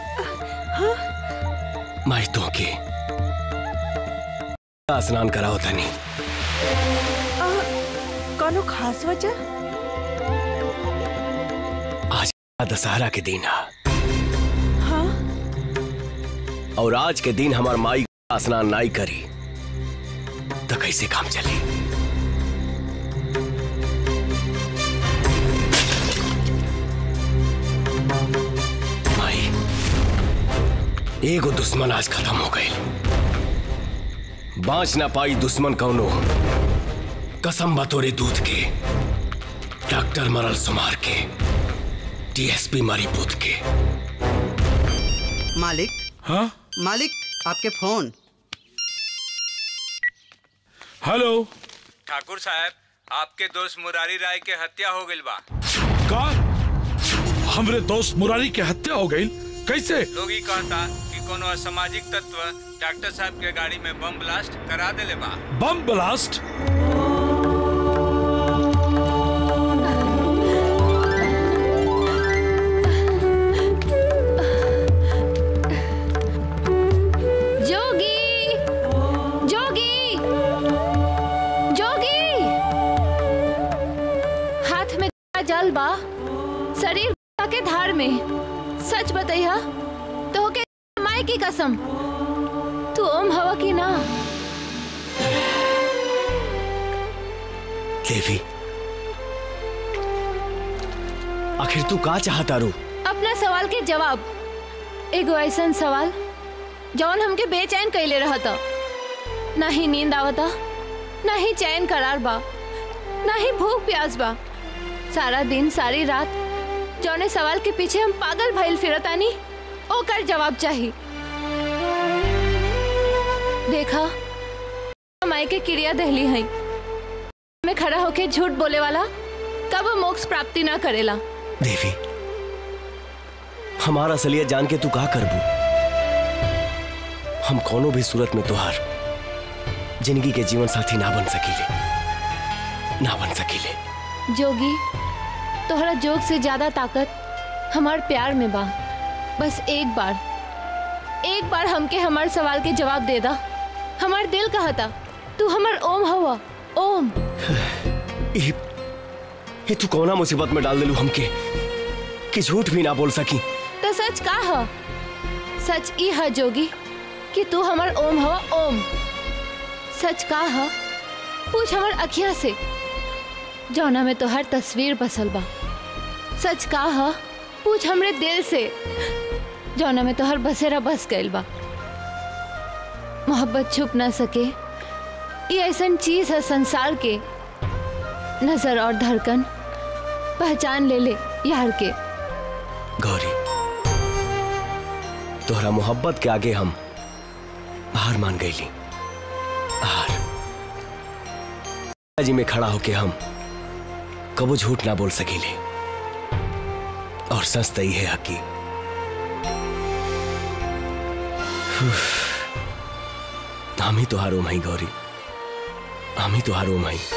माई तो के स्नान कराओ तनी आ, कोनो खास वजह आज दशहरा के दिन है हाँ और आज के दिन हमार माई स्नान नाई करी तो कैसे काम चली माई एगो दुश्मन आज खत्म हो गई बाँच ना पाई दुश्मन कौनो कसम बा तोरे दूध के डॉक्टर मरल सुमार के डीएसपी मारी पुत के मालिक हाँ मालिक आपके फोन हेलो ठाकुर साहब आपके दोस्त मुरारी राय के हत्या हो गई बा का हमरे दोस्त मुरारी के हत्या हो गई कैसे लोग ही कहता कि कोनो असामाजिक तत्व डॉक्टर साहब के गाड़ी में बम ब्लास्ट करा देले बा बम ब्लास्ट जोगी जोगी जोगी हाथ में जल बा शरीर के धार में सच बतैया तो के माई की कसम तू ओम हवा की ना देवी आखिर तू का चाहता रू अपना सवाल के जवाब एगो ऐसा सवाल जौन हमके बेचैन कैले रहता ना ही नींद आवता ना ही चैन करार बा ना ही भूख प्यास बा सारा दिन सारी रात जौने सवाल के पीछे हम पागल भइल फिरतानी ओकर जवाब चाही देखा माई के क्रिया दहली है में खड़ा होके झूठ बोले वाला कब मोक्ष प्राप्ति ना करेला देवी हमारा असलियत जान के तू का करबू हम कोनो भी सूरत में तुहार जिंदगी के जीवन साथी ना बन सकीले ना बन सकीले जोगी तोहरा जोग से ज्यादा ताकत हमार प्यार में बा बस एक बार एक बार हमके हमार सवाल के जवाब दे दा हमार दिल कहता तू हमार ओम हवा ओम ये, ये तू कौना मुसीबत में डाल दिलू हमके कि झूठ भी ना बोल सकी तो सच का ह सच ई है जोगी कि तू हमार ओम हवा ओम सच का ह पूछ हमार अखिया से जौना में तो हर तस्वीर बसल बा सच का ह पूछ हमरे दिल से जौना में तो हर बसेरा बस गइल बा मोहब्बत छुप ना सके ये ऐसा चीज है संसार के नजर और धड़कन पहचान ले ले यार के गौरी तोहरा मोहब्बत के आगे हम हार मान गईली हार जी में खड़ा होके हम कबो झूठ ना बोल सकीले और सच तई है हकी हम ही तुहार ओम हई गौरी हम ही तुहार ओम हई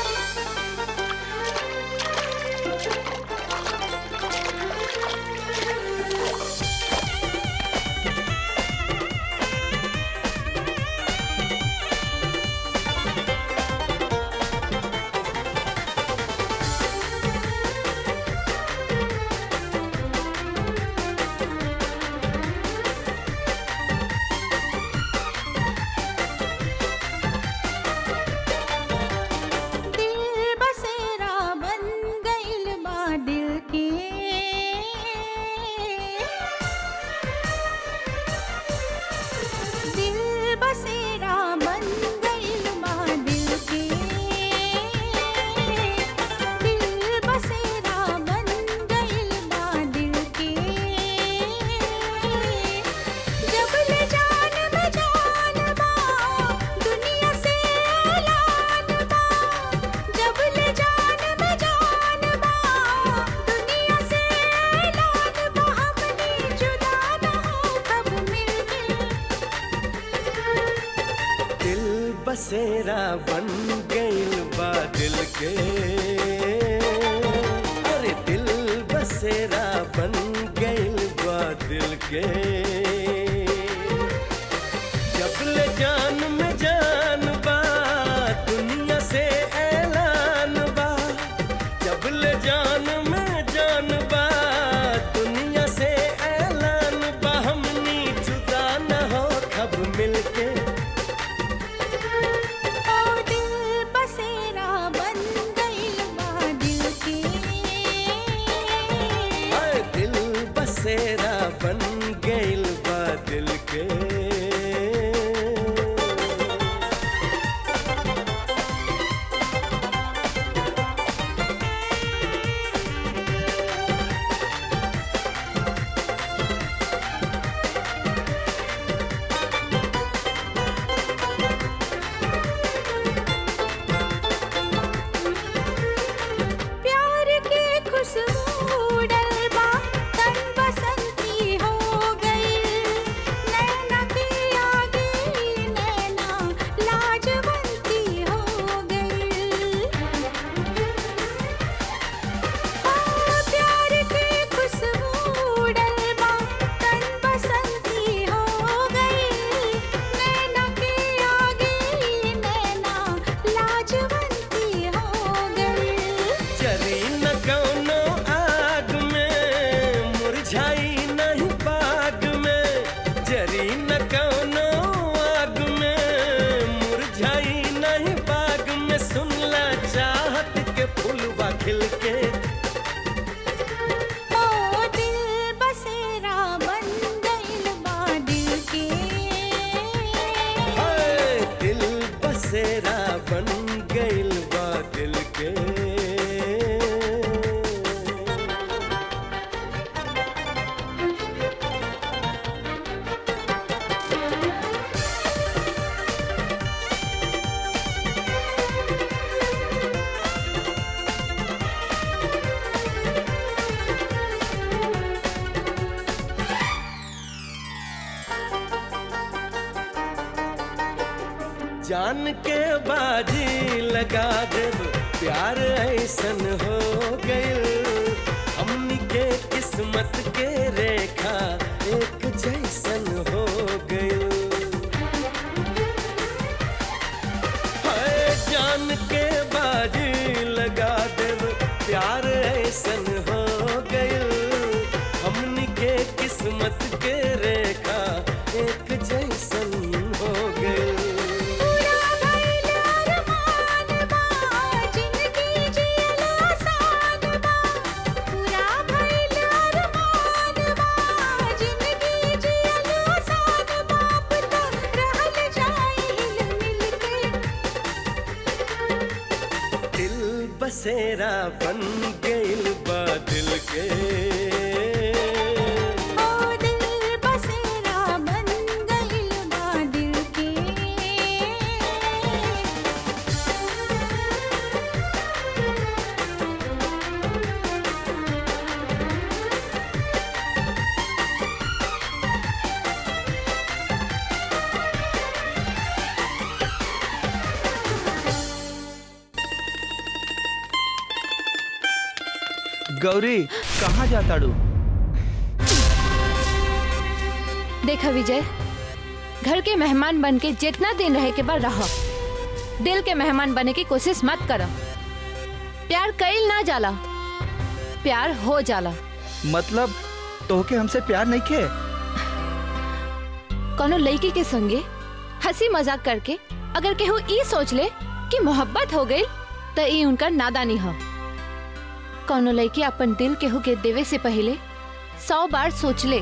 दिल बसेरा बन गइल बा दिल के दिल बसेरा बन गइल बा दिल के दिल बसेरा बन गइल बा दिल के जब ले जान में जान बा दुनिया से ऐलान बा जब ले जान में जान बा दुनिया से ऐलान बा हमने जुदा ना हो कब मिलके दिल बसेरा बन गइल बा दिल के अरे दिल बसेरा बन गइल बा दिल के जब ले जान में जान बा दुनिया से ऐलान बा जब ले जान में जान बा दुनिया से ऐलान बा हमनी जुदा न हो कब मिलके ओ दिल बसेरा बन गइल बा दिल के हाय दिल बसेरा बन गइल बा दिल के जान के बाजी लगा देब प्यार ऐसन हो गइल हमनी के किस्मत के रेखा एक जैसन हो गइल हाय जान के बाजी लगा देब प्यार ऐसन हो गइल हमनी के किस्मत के रेखा एक जैसन हो गइल दिल बसेरा बन गइल बा दिल के गौरी कहाँ जाता डू देखा विजय घर के मेहमान बन के जितना दिन रहे के बाद रहो दिल के मेहमान बने की कोशिश मत करो प्यार कईल ना जाला प्यार हो जाला मतलब तोहके हमसे प्यार नहीं खे कोनो लड़की के संगे हंसी मजाक करके अगर केहू ई सोच ले कि मोहब्बत हो गई तो ई उनका नादानी हो कोनो लड़की अपन दिल केहू के देवे से पहले सौ बार सोच ले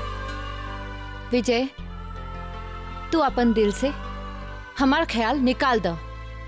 विजय तू अपन दिल से हमार ख्याल निकाल दो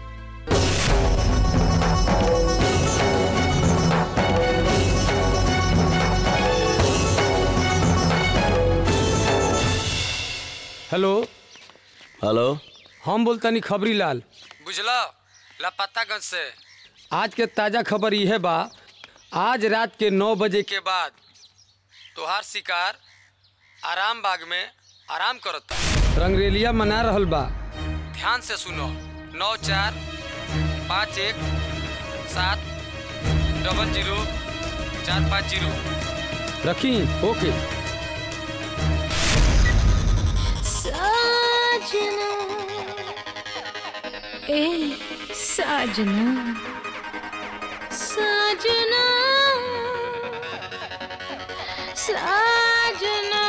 हेलो हेलो हम बोलतानी खबरी लाल बुझला लापतागंज से आज के ताजा खबर यह बा आज रात के नौ बजे के बाद तोहार शिकार आराम बाग में आराम करता रंगरेलिया मना रहल बा ध्यान से सुनो नौ चार पाँच एक सात डबल जीरो चार पाँच जीरो रखी ओके साजना ए साजना साजना साजना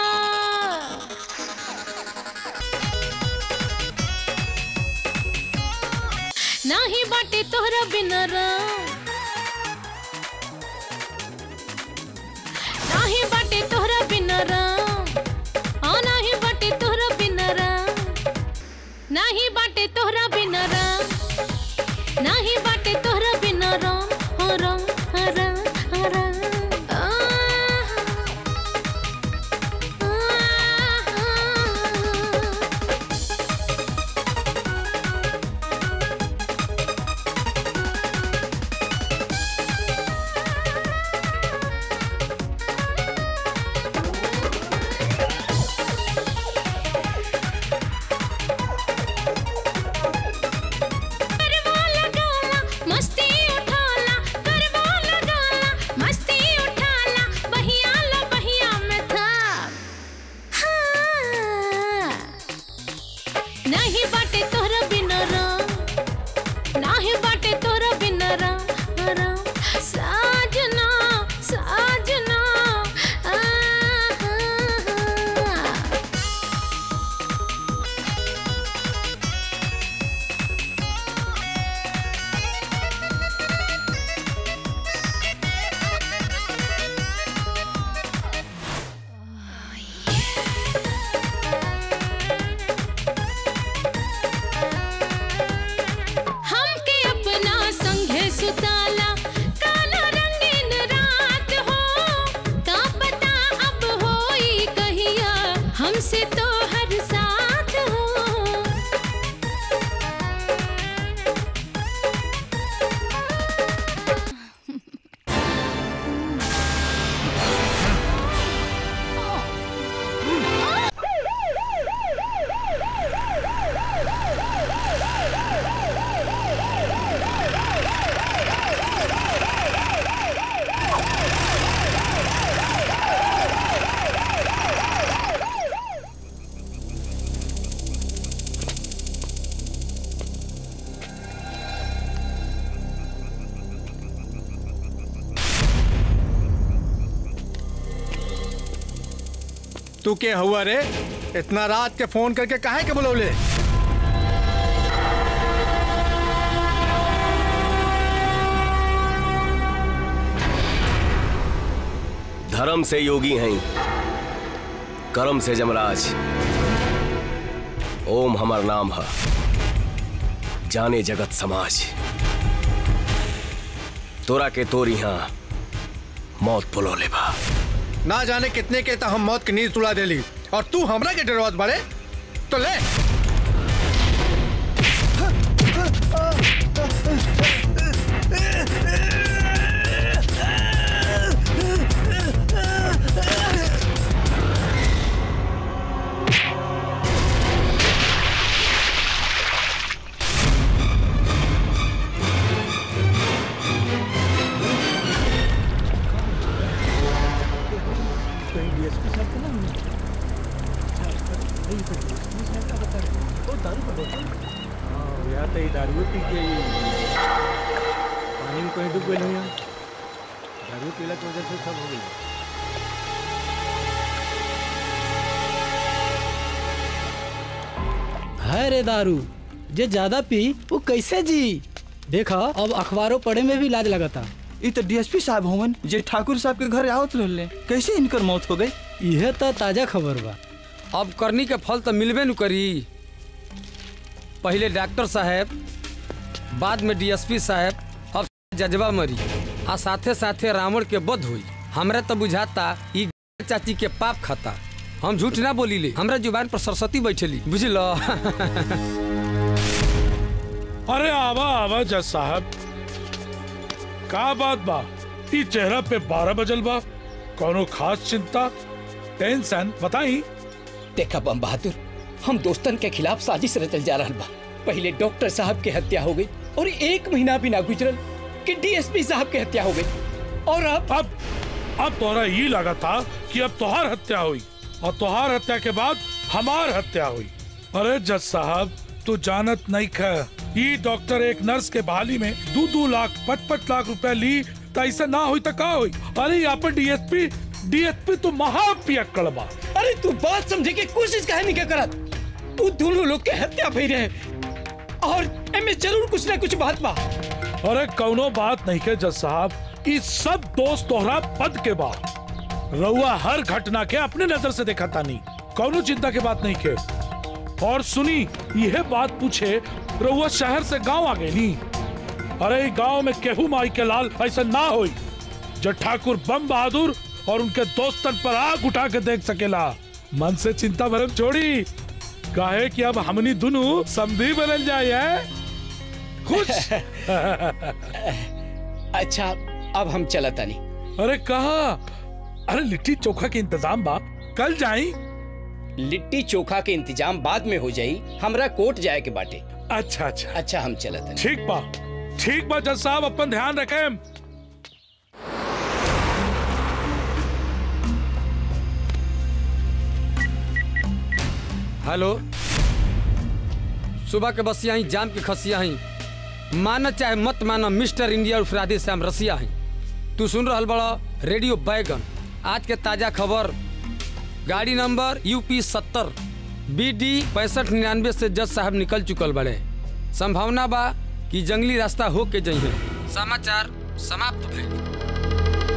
नाही बाटे तोहरा बिना राम नाही बाटे तोहरा बिना राम आ नाही बाटे तोहरा बिना राम नाही बाटे तोहरा बिना राम नाही बाटे तोहरा बिना राम हो राम हो राम हो राम आह, आह, तू के हुआ रे इतना रात के फोन करके काहे के बुलौले धर्म से योगी हैं कर्म से जमराज ओम हमार नाम है जाने जगत समाज तोरा के तोरी यहाँ मौत बुलो ले बा ना जाने कितने के तो हम मौत की नींद सुला देली और तू हमरा के डरवात बाड़े तो ले दारू पी के पानी में कहीं डूब गए नहीं दारू पीला की वजह से सब हो गई है रे दारू जे ज्यादा पी वो कैसे जी देखा अब अखबारों पढ़े में भी लाज लगता ये तो डीएसपी साहब होवन जे ठाकुर साहब के घर आवत रहले कैसे इनकर मौत हो गई यह तो ताजा खबर बा अब करनी के फल तो मिलबे न करी पहले डॉक्टर साहब बाद में डीएसपी साहब अब जजबा मरी आ साथे साथे रावण के बध हुई हमरा तो बुझाता ई चाची के पाप खाता हम झूठ ना बोली ले हमरा जुबान पर सरस्वती बैठेली बुझल अरे आवा आवा जज साहब का बात बा ई चेहरा पे बारह बजल बा कोनो खास चिंता टेंशन बताई देखा बम बहादुर हम दोस्तन के खिलाफ साजिश रचल जा रहा बा पहले डॉक्टर साहब के हत्या हो गई और एक महीना भी ना गुजरल कि डीएसपी साहब के हत्या हो गई और अब अब अब तोरा ये लगा था कि अब तोहार हत्या हुई और तोहार हत्या के बाद हमार हत्या हुई अरे जज साहब तू जानत नहीं ख ये डॉक्टर एक नर्स के बहाली में दो दो लाख पच पच लाख रुपए ली तो ऐसा ना हुई तो का हुई अरे यहाँ पर डीएसपी डीएसपी तो महापियक्कड़ बा अरे तू बात समझे की कोशिश काहे नहीं क्या करत तू दोनों लोग के हत्या भई रहे और एमे जरूर कुछ ना कुछ बात बा अरे कौनो बात नहीं के जज साहब इस सब दोस्त तोहरा पद के बाद रउआ हर घटना के अपने नजर से देखा तानी कौनो चिंता के बात नहीं के और सुनी यह बात पूछे रउआ शहर से गांव आ गई नी अरे गांव में केहू माई के लाल ऐसा ना होई जो ठाकुर बम बहादुर और उनके दोस्तन पर आग उठा के देख सकेला मन से चिंता भरम छोड़ी काहे कि अब हमनी दोनों समधी बनल जाए है खुश अच्छा अब हम चलता नहीं अरे कहा अरे लिट्टी चोखा के इंतजाम बा कल जाई लिट्टी चोखा के इंतजाम बाद में हो जाई हमरा कोर्ट जाए के बाटे अच्छा अच्छा अच्छा हम चलत ठीक बा ठीक बा जज साहब अपन ध्यान रखें हेलो सुबह के बसिया ही जाम के खसिया ही माना चाहे मत माना मिस्टर इंडिया उर्फ राधे श्याम रसिया ही तू सुन रहा बड़ा रेडियो बैगन आज के ताजा खबर गाड़ी नंबर यूपी सत्तर बी डी पैंसठ निन्यानवे से जज साहब निकल चुकल बड़े संभावना बा कि जंगली रास्ता हो के जइहे समाचार समाप्त भइल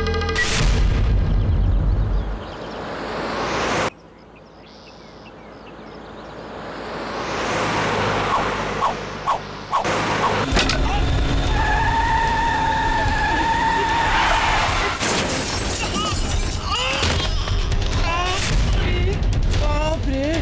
बाप रे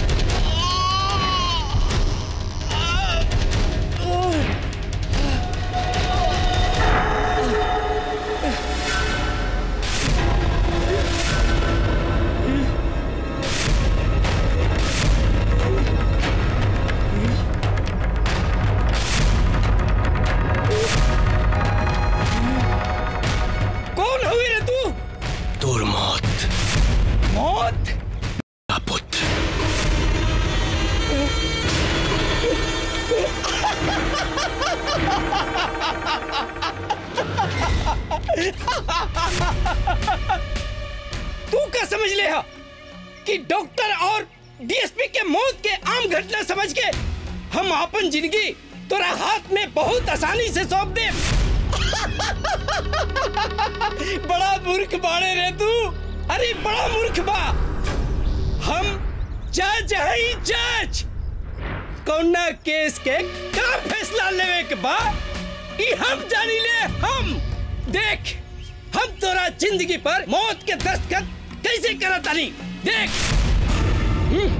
कौन हुई रे तू दूर मौत मौत का पुत्र तू क्या समझ ले हा कि डॉक्टर और डीएसपी के मौत के आम घटना समझ के हम अपन जिंदगी तोरा हाथ में बहुत आसानी से सौंप दे बड़ा मूर्ख बाड़े रे तू अरे बड़ा मूर्ख बा हम जज है जज कौना केस के का फैसला लेवे के बा ई हम जानी ले हम देख हम तोरा जिंदगी पर मौत के दस्तखत कैसे करत तानी देख हम्म,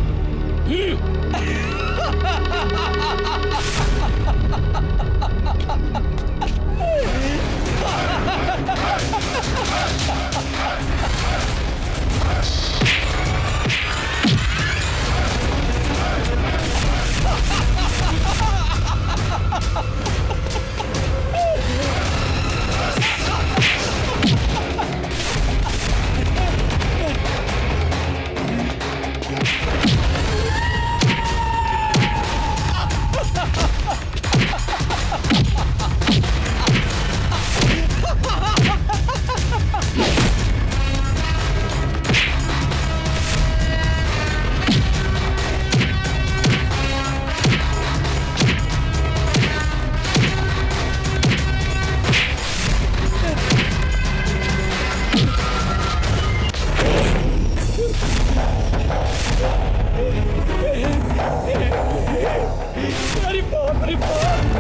अरे बाप रे बाप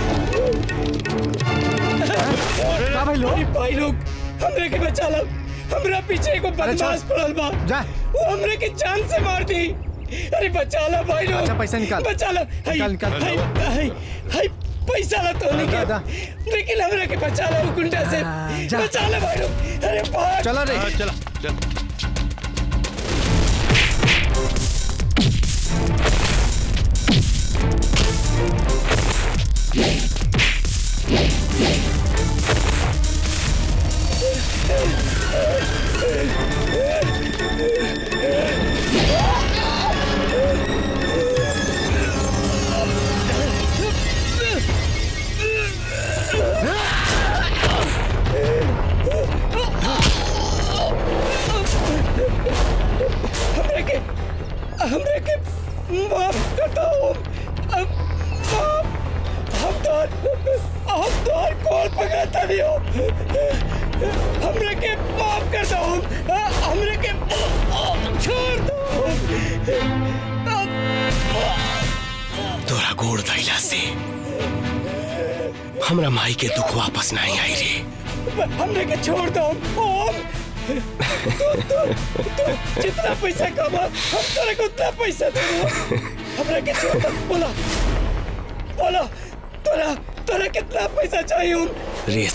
का भाई लोग भाई लोग हमरे के बचा लो हमरा पीछे एगो बदमाश पड़ल बा जा वो हमरे के जान से मार दी अरे बचा लो भाई लोग अच्छा, पैसा निकाल। बचा लो हाय, निकाल, निकाल। हाय, हाय, हाय, पैसा ला तो निकाल लेकिन हमरे के बचा लो वो गुंडा से जा। बचा लो भाई लोग अरे भाग चलो रे। हाँ, चला चल हमरे के हमरे के माफ कर दो अब माफ हम तो हम तो हर कॉल पकड़ता नहीं हो हमरे के माफ कर दो हमरे के छोड़ दो तोरा गोड़ धैला से हमरा माई के दुख वापस नहीं आई रे हमरे के छोड़ दो ओम तू तू तू जितना पैसा कमा हम तेरे को उतना पैसा दूंगा हमरे के छोड़ दो बोला बोला तोरा तोरा कितना पैसा चाहिए ओम रेस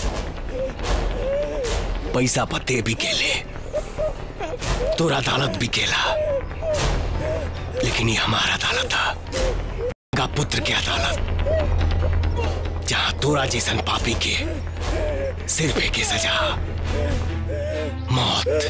पैसा पते भी केले तोरा अदालत भी केला लेकिन ये हमारा अदालत था का पुत्र की अदालत जहां तोरा जैसन पापी के सिर पे के सजा मौत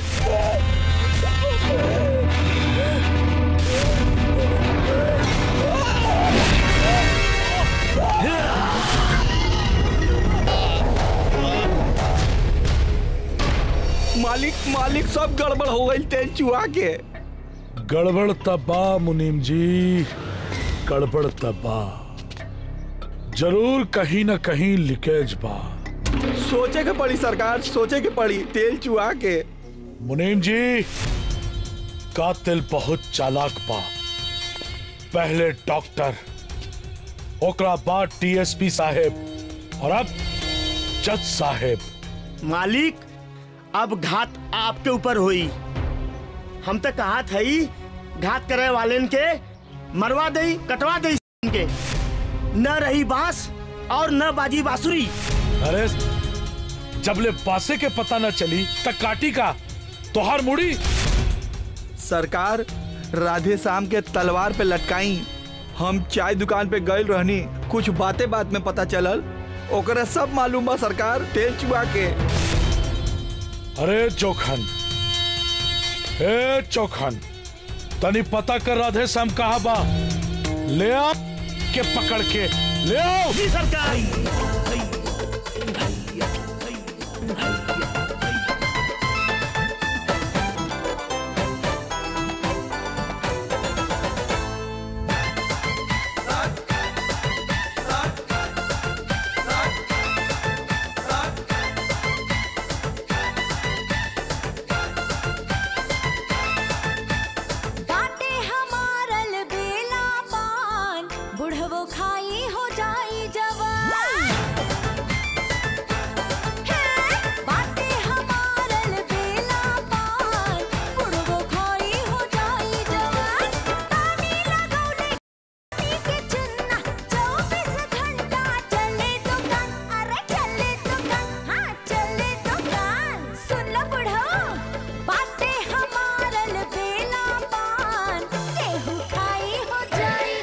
मालिक मालिक सब गड़बड़ हो गई तेल चुहा के गड़बड़ तबा मुनीम जी गड़बड़ तबा जरूर कहीं न कहीं लीकेज बा सोचे के पड़ी सरकार सोचे के पड़ी तेल चुहा के मुनीम जी कातिल बहुत चालाक बा पहले डॉक्टर ओकरा बाद टीएसपी साहेब और अब जज साहेब मालिक अब घात आपके ऊपर हुई हम तो कहा थई घात करे वाले के मरवा दई कटवा दई के न रही बांस और न बाजी बांसुरी अरे जबले पासे के पता न चली तक काटी का तोहार मुड़ी सरकार राधे श्याम के तलवार पे लटकाई हम चाय दुकान पे गए रहनी कुछ बातें बात में पता चलल ओकरा सब मालूम बा सरकार तेल चुहा के अरे चौखन ए चौखन तनी पता कर राधे श्याम कहा बा ले आ के पकड़ के ले आओ सरकार बूढ़ो बाते हमारल बेला पान केहू खाई हो जाई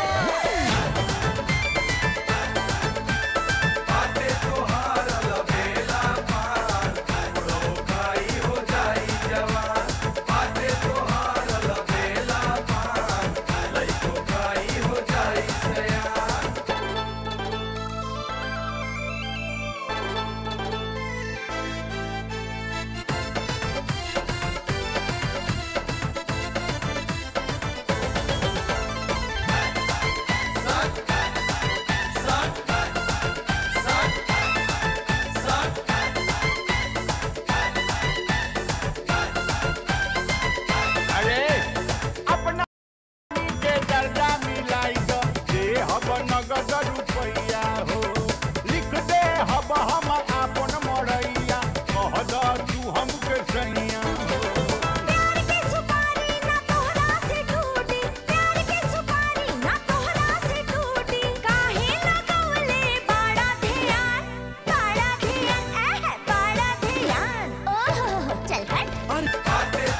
अरे अपना के दर्जा मिलाई दो दे हब नगद रुपैया हो लिख दे हब हम आपन मरैया कह दो तू हमके सैया हो प्यार के सुपारी ना तोहरा से टूटी प्यार के सुपारी ना तोहरा से टूटी काहे लगवले बड़ा ध्यान बड़ा ध्यान एह बड़ा ध्यान ओह चल हट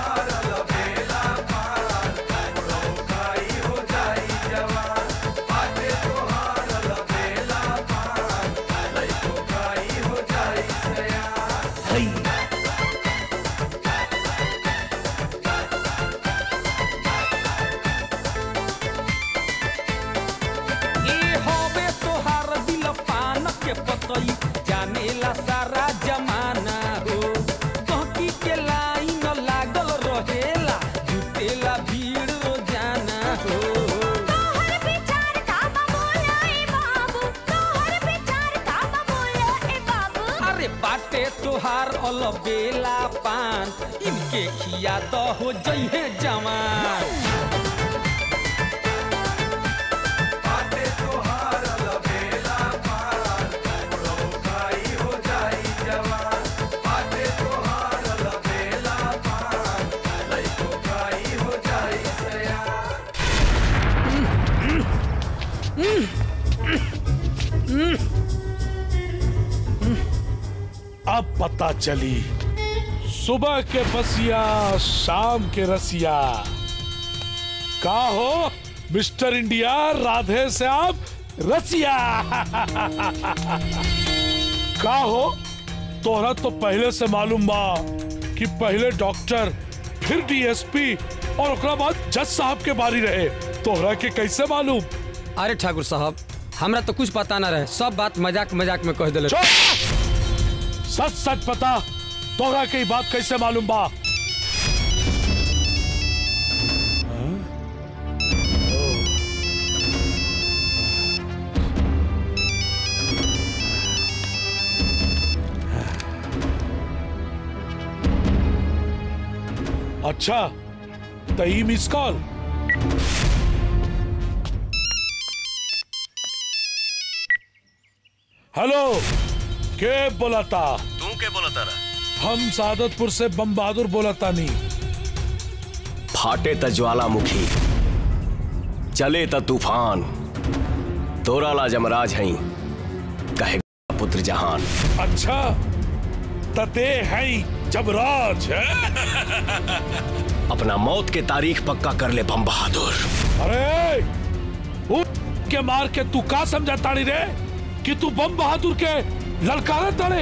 ए होबे तोहार दिल पान के पतई जानेला सारा जमाना हो कहकी के लाइन लागल रहेला जुटेला भीड़ रोजाना हो तोहर विचार का बोला ए बाबू तोहर विचार का बोला ए बाबू अरे बाटे तोहार अलबेला पान इनके खिया तो हो जइहे जवान अब पता चली सुबह के बसिया शाम के रसिया का हो मिस्टर इंडिया राधे से आप रसिया का हो तोहरा तो पहले से मालूम बा कि पहले डॉक्टर फिर डीएसपी और ओकरा बाद जज साहब के बारी रहे तोहरा के कैसे मालूम अरे ठाकुर साहब हमरा तो कुछ पता ना रहे सब बात मजाक मजाक में कह दिले सच सच पता तोहरा के ई बात कैसे मालूम बा अच्छा तई मिस कॉल हेलो के बोलाता तू के बोला तारा हम सादतपुर से बम बहादुर बोलाता नहीं फाटे त ज्वालामुखी चले त तूफान तोरा ला जमराज हई कहे पुत्र जहान अच्छा तते हैं जबराज अपना मौत के तारीख पक्का कर ले बम बहादुर अरे उ के मार के तू का समझा ताड़ी रे कि तू बम बहादुर के ललकारा तड़े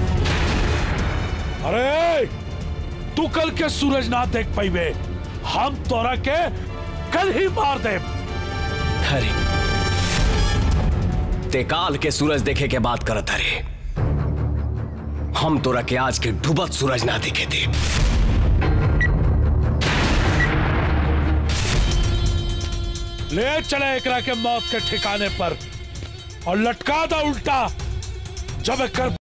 अरे तू कल के सूरज ना देख पाइबे हम तोरा के कल ही मार दे अरे ते काल के सूरज देखे के बात करत अरे हम तोरा के आज के डूबत सूरज ना दिखे दे ले चले एकरा के मौत के ठिकाने पर और लटका दा उल्टा जब एक कर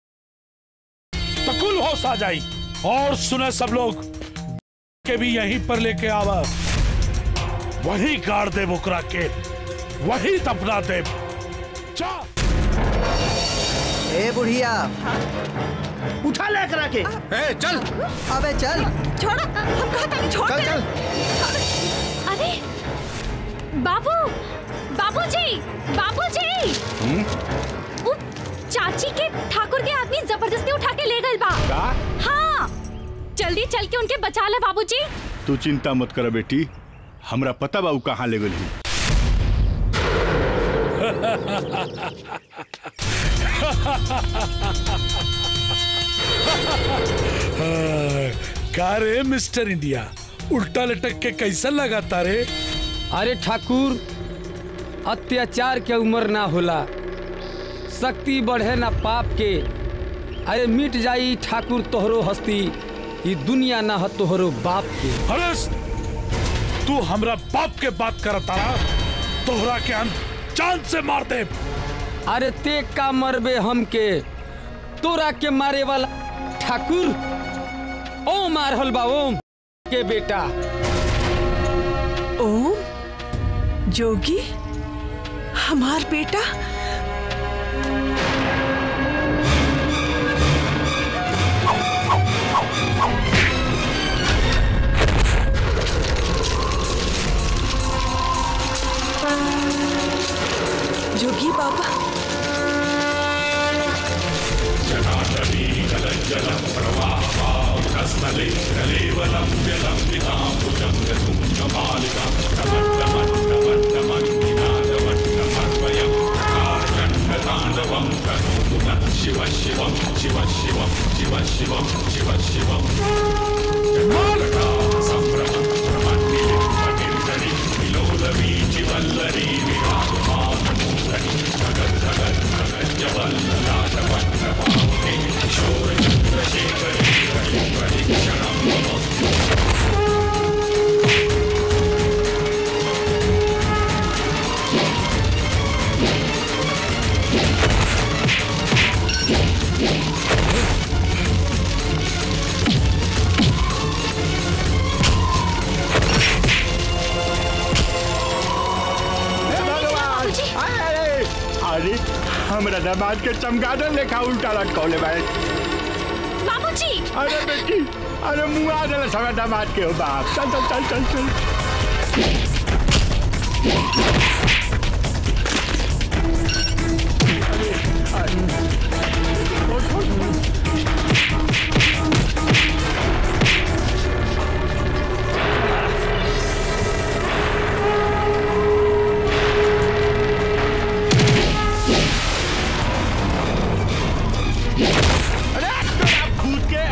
तकुल होश आ जाई और सुने सब लोग के भी यहीं पर लेके आवा वहीं गाड़ दे बुकरा के वहीं दफना दे जा ए बुढ़िया उठा ले करा के ए चल अबे चल छोड़ हम कहता नहीं छोड़ चल दे। चल अरे बाबू बाबूजी बाबूजी उ चाची के ठाकुर के आदमी जबरदस्ती उठा के ले गए बा का? हाँ जल्दी चल के उनके बचा ले बाबूजी तू चिंता मत कर बेटी हमरा पता बा उ कहाँ ले गई हाँ, का रे मिस्टर इंडिया उल्टा लटक के कैसा लगाता रे अरे ठाकुर अत्याचार के उम्र ना होला शक्ति बढ़े ना पाप के अरे मिट जाई ठाकुर तोहरो हस्ती ई दुनिया ना ह तोहरो बाप के हरस तू हमरा बाप के बात करता रहा तोहरा के हम जान से मार दे अरे ते का मरबे हमके तोरा के मारे वाला ठाकुर ओ मारहल बा ओम के बेटा ओम जोगी हमार बेटा जोगी बाबा शिव शिवम शिव शिवम शिव शिवम शिव शिवम संभ्रमं प्रमन्निलिं पतिर्धरि विलोलवी चिवल्लरी विराजमानमूर्धनि धगद् धगद् धगज्जवल्ललाटवन्नपावके किशोरचन्द्रशेखरे हरिपरीक्षणं मम अरे अरे हमरा दामाद के चमगादड़ लेखा उल्टा लटकौले बाड़े बाबूजी अरे बेटी अरे मुआ देले हमरा दामाद के हो बाप चल चल चल चल चल कूद के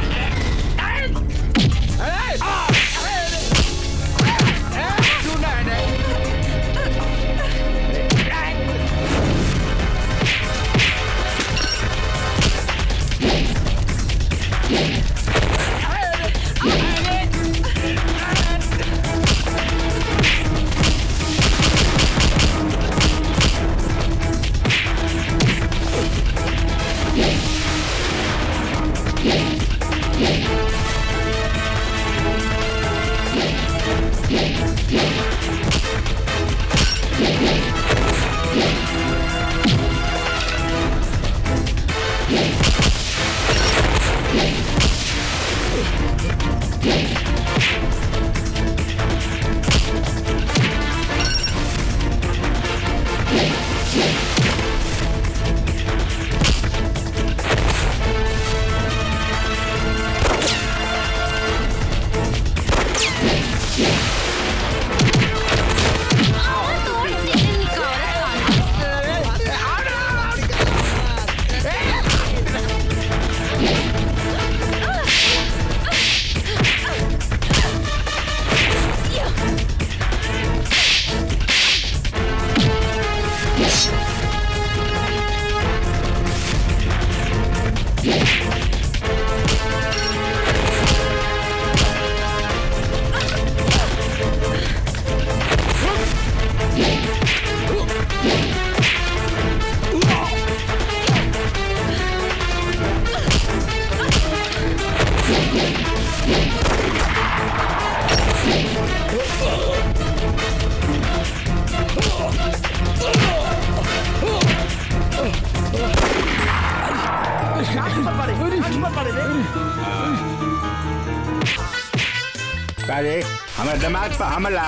अरे हमारे दामाद पर हमला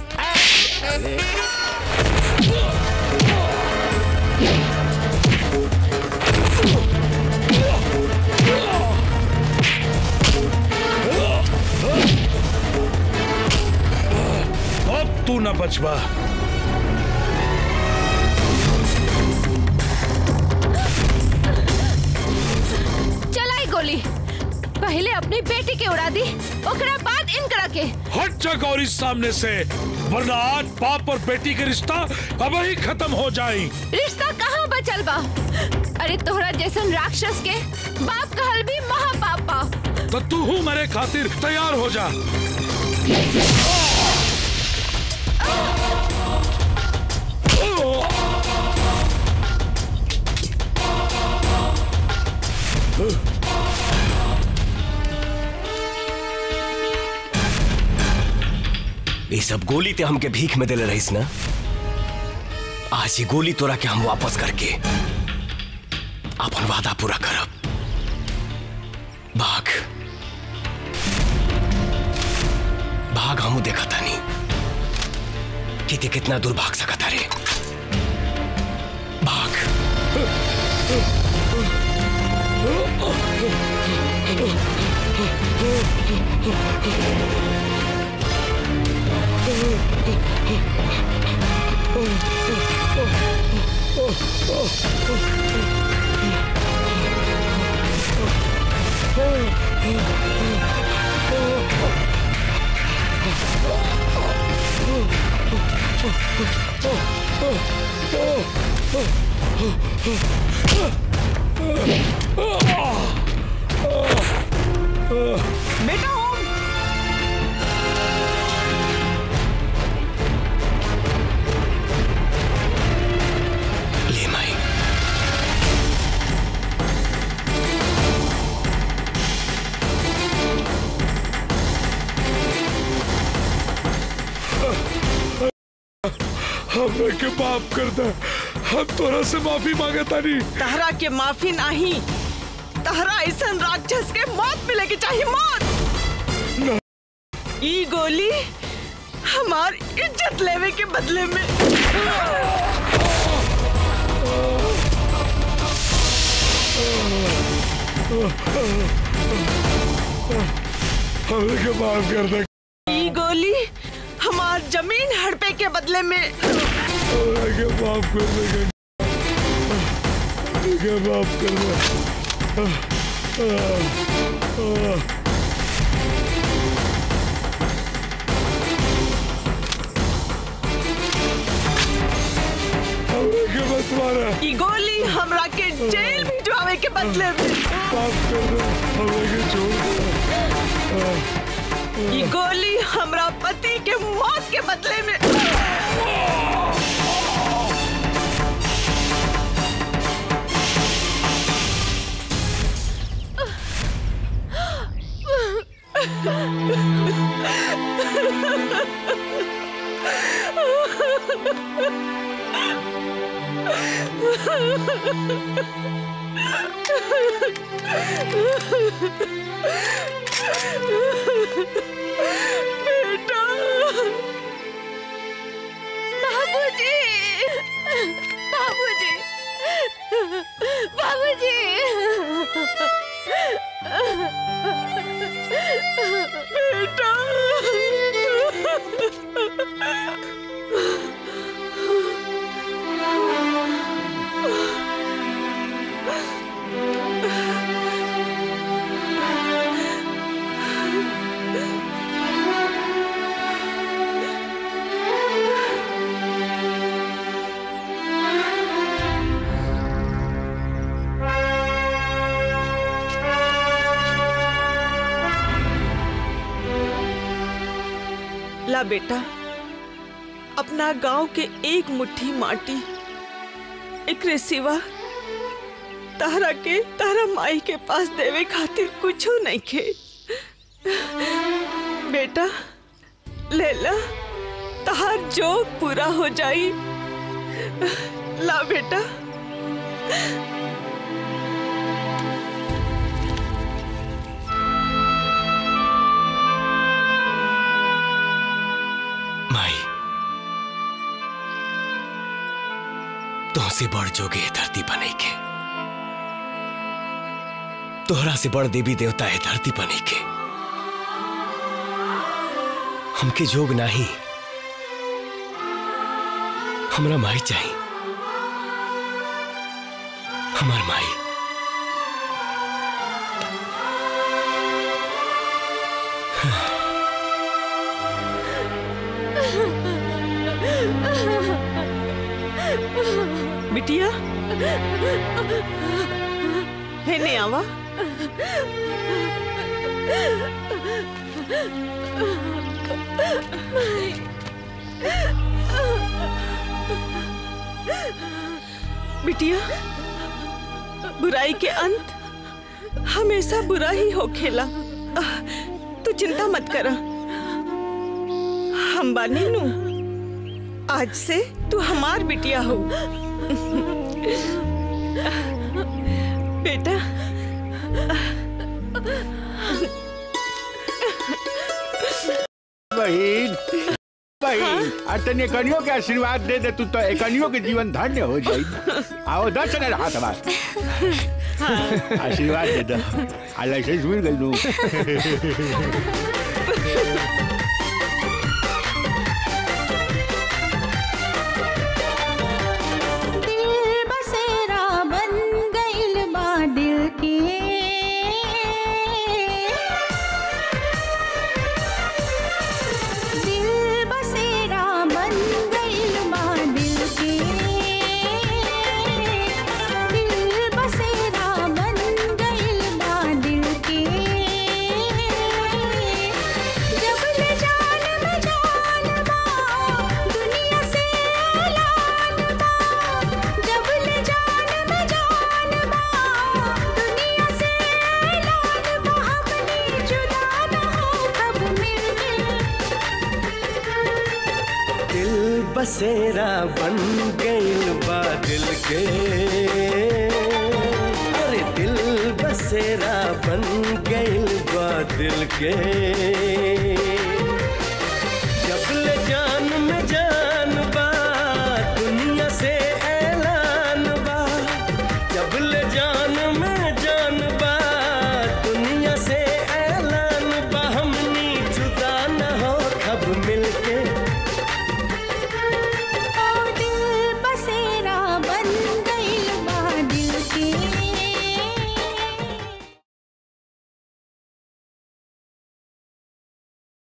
अरे ना बचवा चलाई गोली पहले अपनी बेटी के उड़ा दी ओकरा बाद इनकरा के हट जा गौरी सामने से वरना आज बाप और बेटी के रिश्ता अब ही खत्म हो जाए रिश्ता कहाँ बचल बा अरे तोहरा जैसन राक्षस के बाप कहल भी महापाप बा तो तू हूँ मेरे खातिर तैयार हो जा ये सब गोली ते हमके भीख में दिले रहीस ना आज ये गोली तोरा के हम वापस करके अपन वादा पूरा करब भाग भाग हमू देखा तानी कि ते कितना दूर भाग सकता रे भाग बेटा ओम ले माई हमें के माफ कर दे हम तोरा से माफी मांगे तानी तहरा के माफी नहीं तहरा ऐसा राक्षस के मौत मिलेगी चाहिए मौत ई गोली हमार इज्जत लेवे के बदले में हमें के माफ कर दे ई गोली हमार जमीन हड़पे के बदले में हमें के माफ कर दे हमें के माफ कर दे हमें के मत मारा ई गोली हमरा के जेल भिजवावे के बदले में माफ कर दे हमें के छोड़ दे ई गोली हमरा पति के मौत के बदले में बेटा बाबूजी बाबूजी बाबूजी बेटा ला बेटा अपना गांव के एक मुट्ठी माटी एकरे सिवा तहरा के तहरा माई के पास देवे खातिर कुछो नहीं खे बेटा ले ला तहार जो पूरा हो जाई ला बेटा माई तुमसे बड़ जोगे है धरती बने के तोहरा से बड़ देवी देवता है धरती बने के हमके जोग नाही हमरा माई चाहिए हमार माई बिटिया हे ने आवा बिटिया बुराई के अंत हमेशा बुरा ही हो खेला तू चिंता मत कर हम बानी नू आज से तू हमार बिटिया हो बेटा बहन बहन आ तने कनियो के आशीर्वाद दे दे तू तो एकनियो के जीवन धन्य हो जाई आओ दर्शन रहा हाथ आशीर्वाद दे दो आ लाइसेंस मिल गई नू दिल बसेरा बन गइल बा दिल के दिल बसेरा बन गइल बा दिल के दिल बसेरा बन गइल बा दिल के जब ले जान में जान बा दुनिया से ऐलान बा जब ले जान में जान बा दुनिया से ऐलान बा अपनी जुदा ना हो कब मिलके दिल बसेरा बन गइल बा दिल के अरे दिल बसेरा बन गइल बा दिल के जब ले जान में जान बा दुनिया से ऐलान बा जब ले जान में जान बा दुनिया से ऐलान बा हमनी जुदा न हो कब मिलके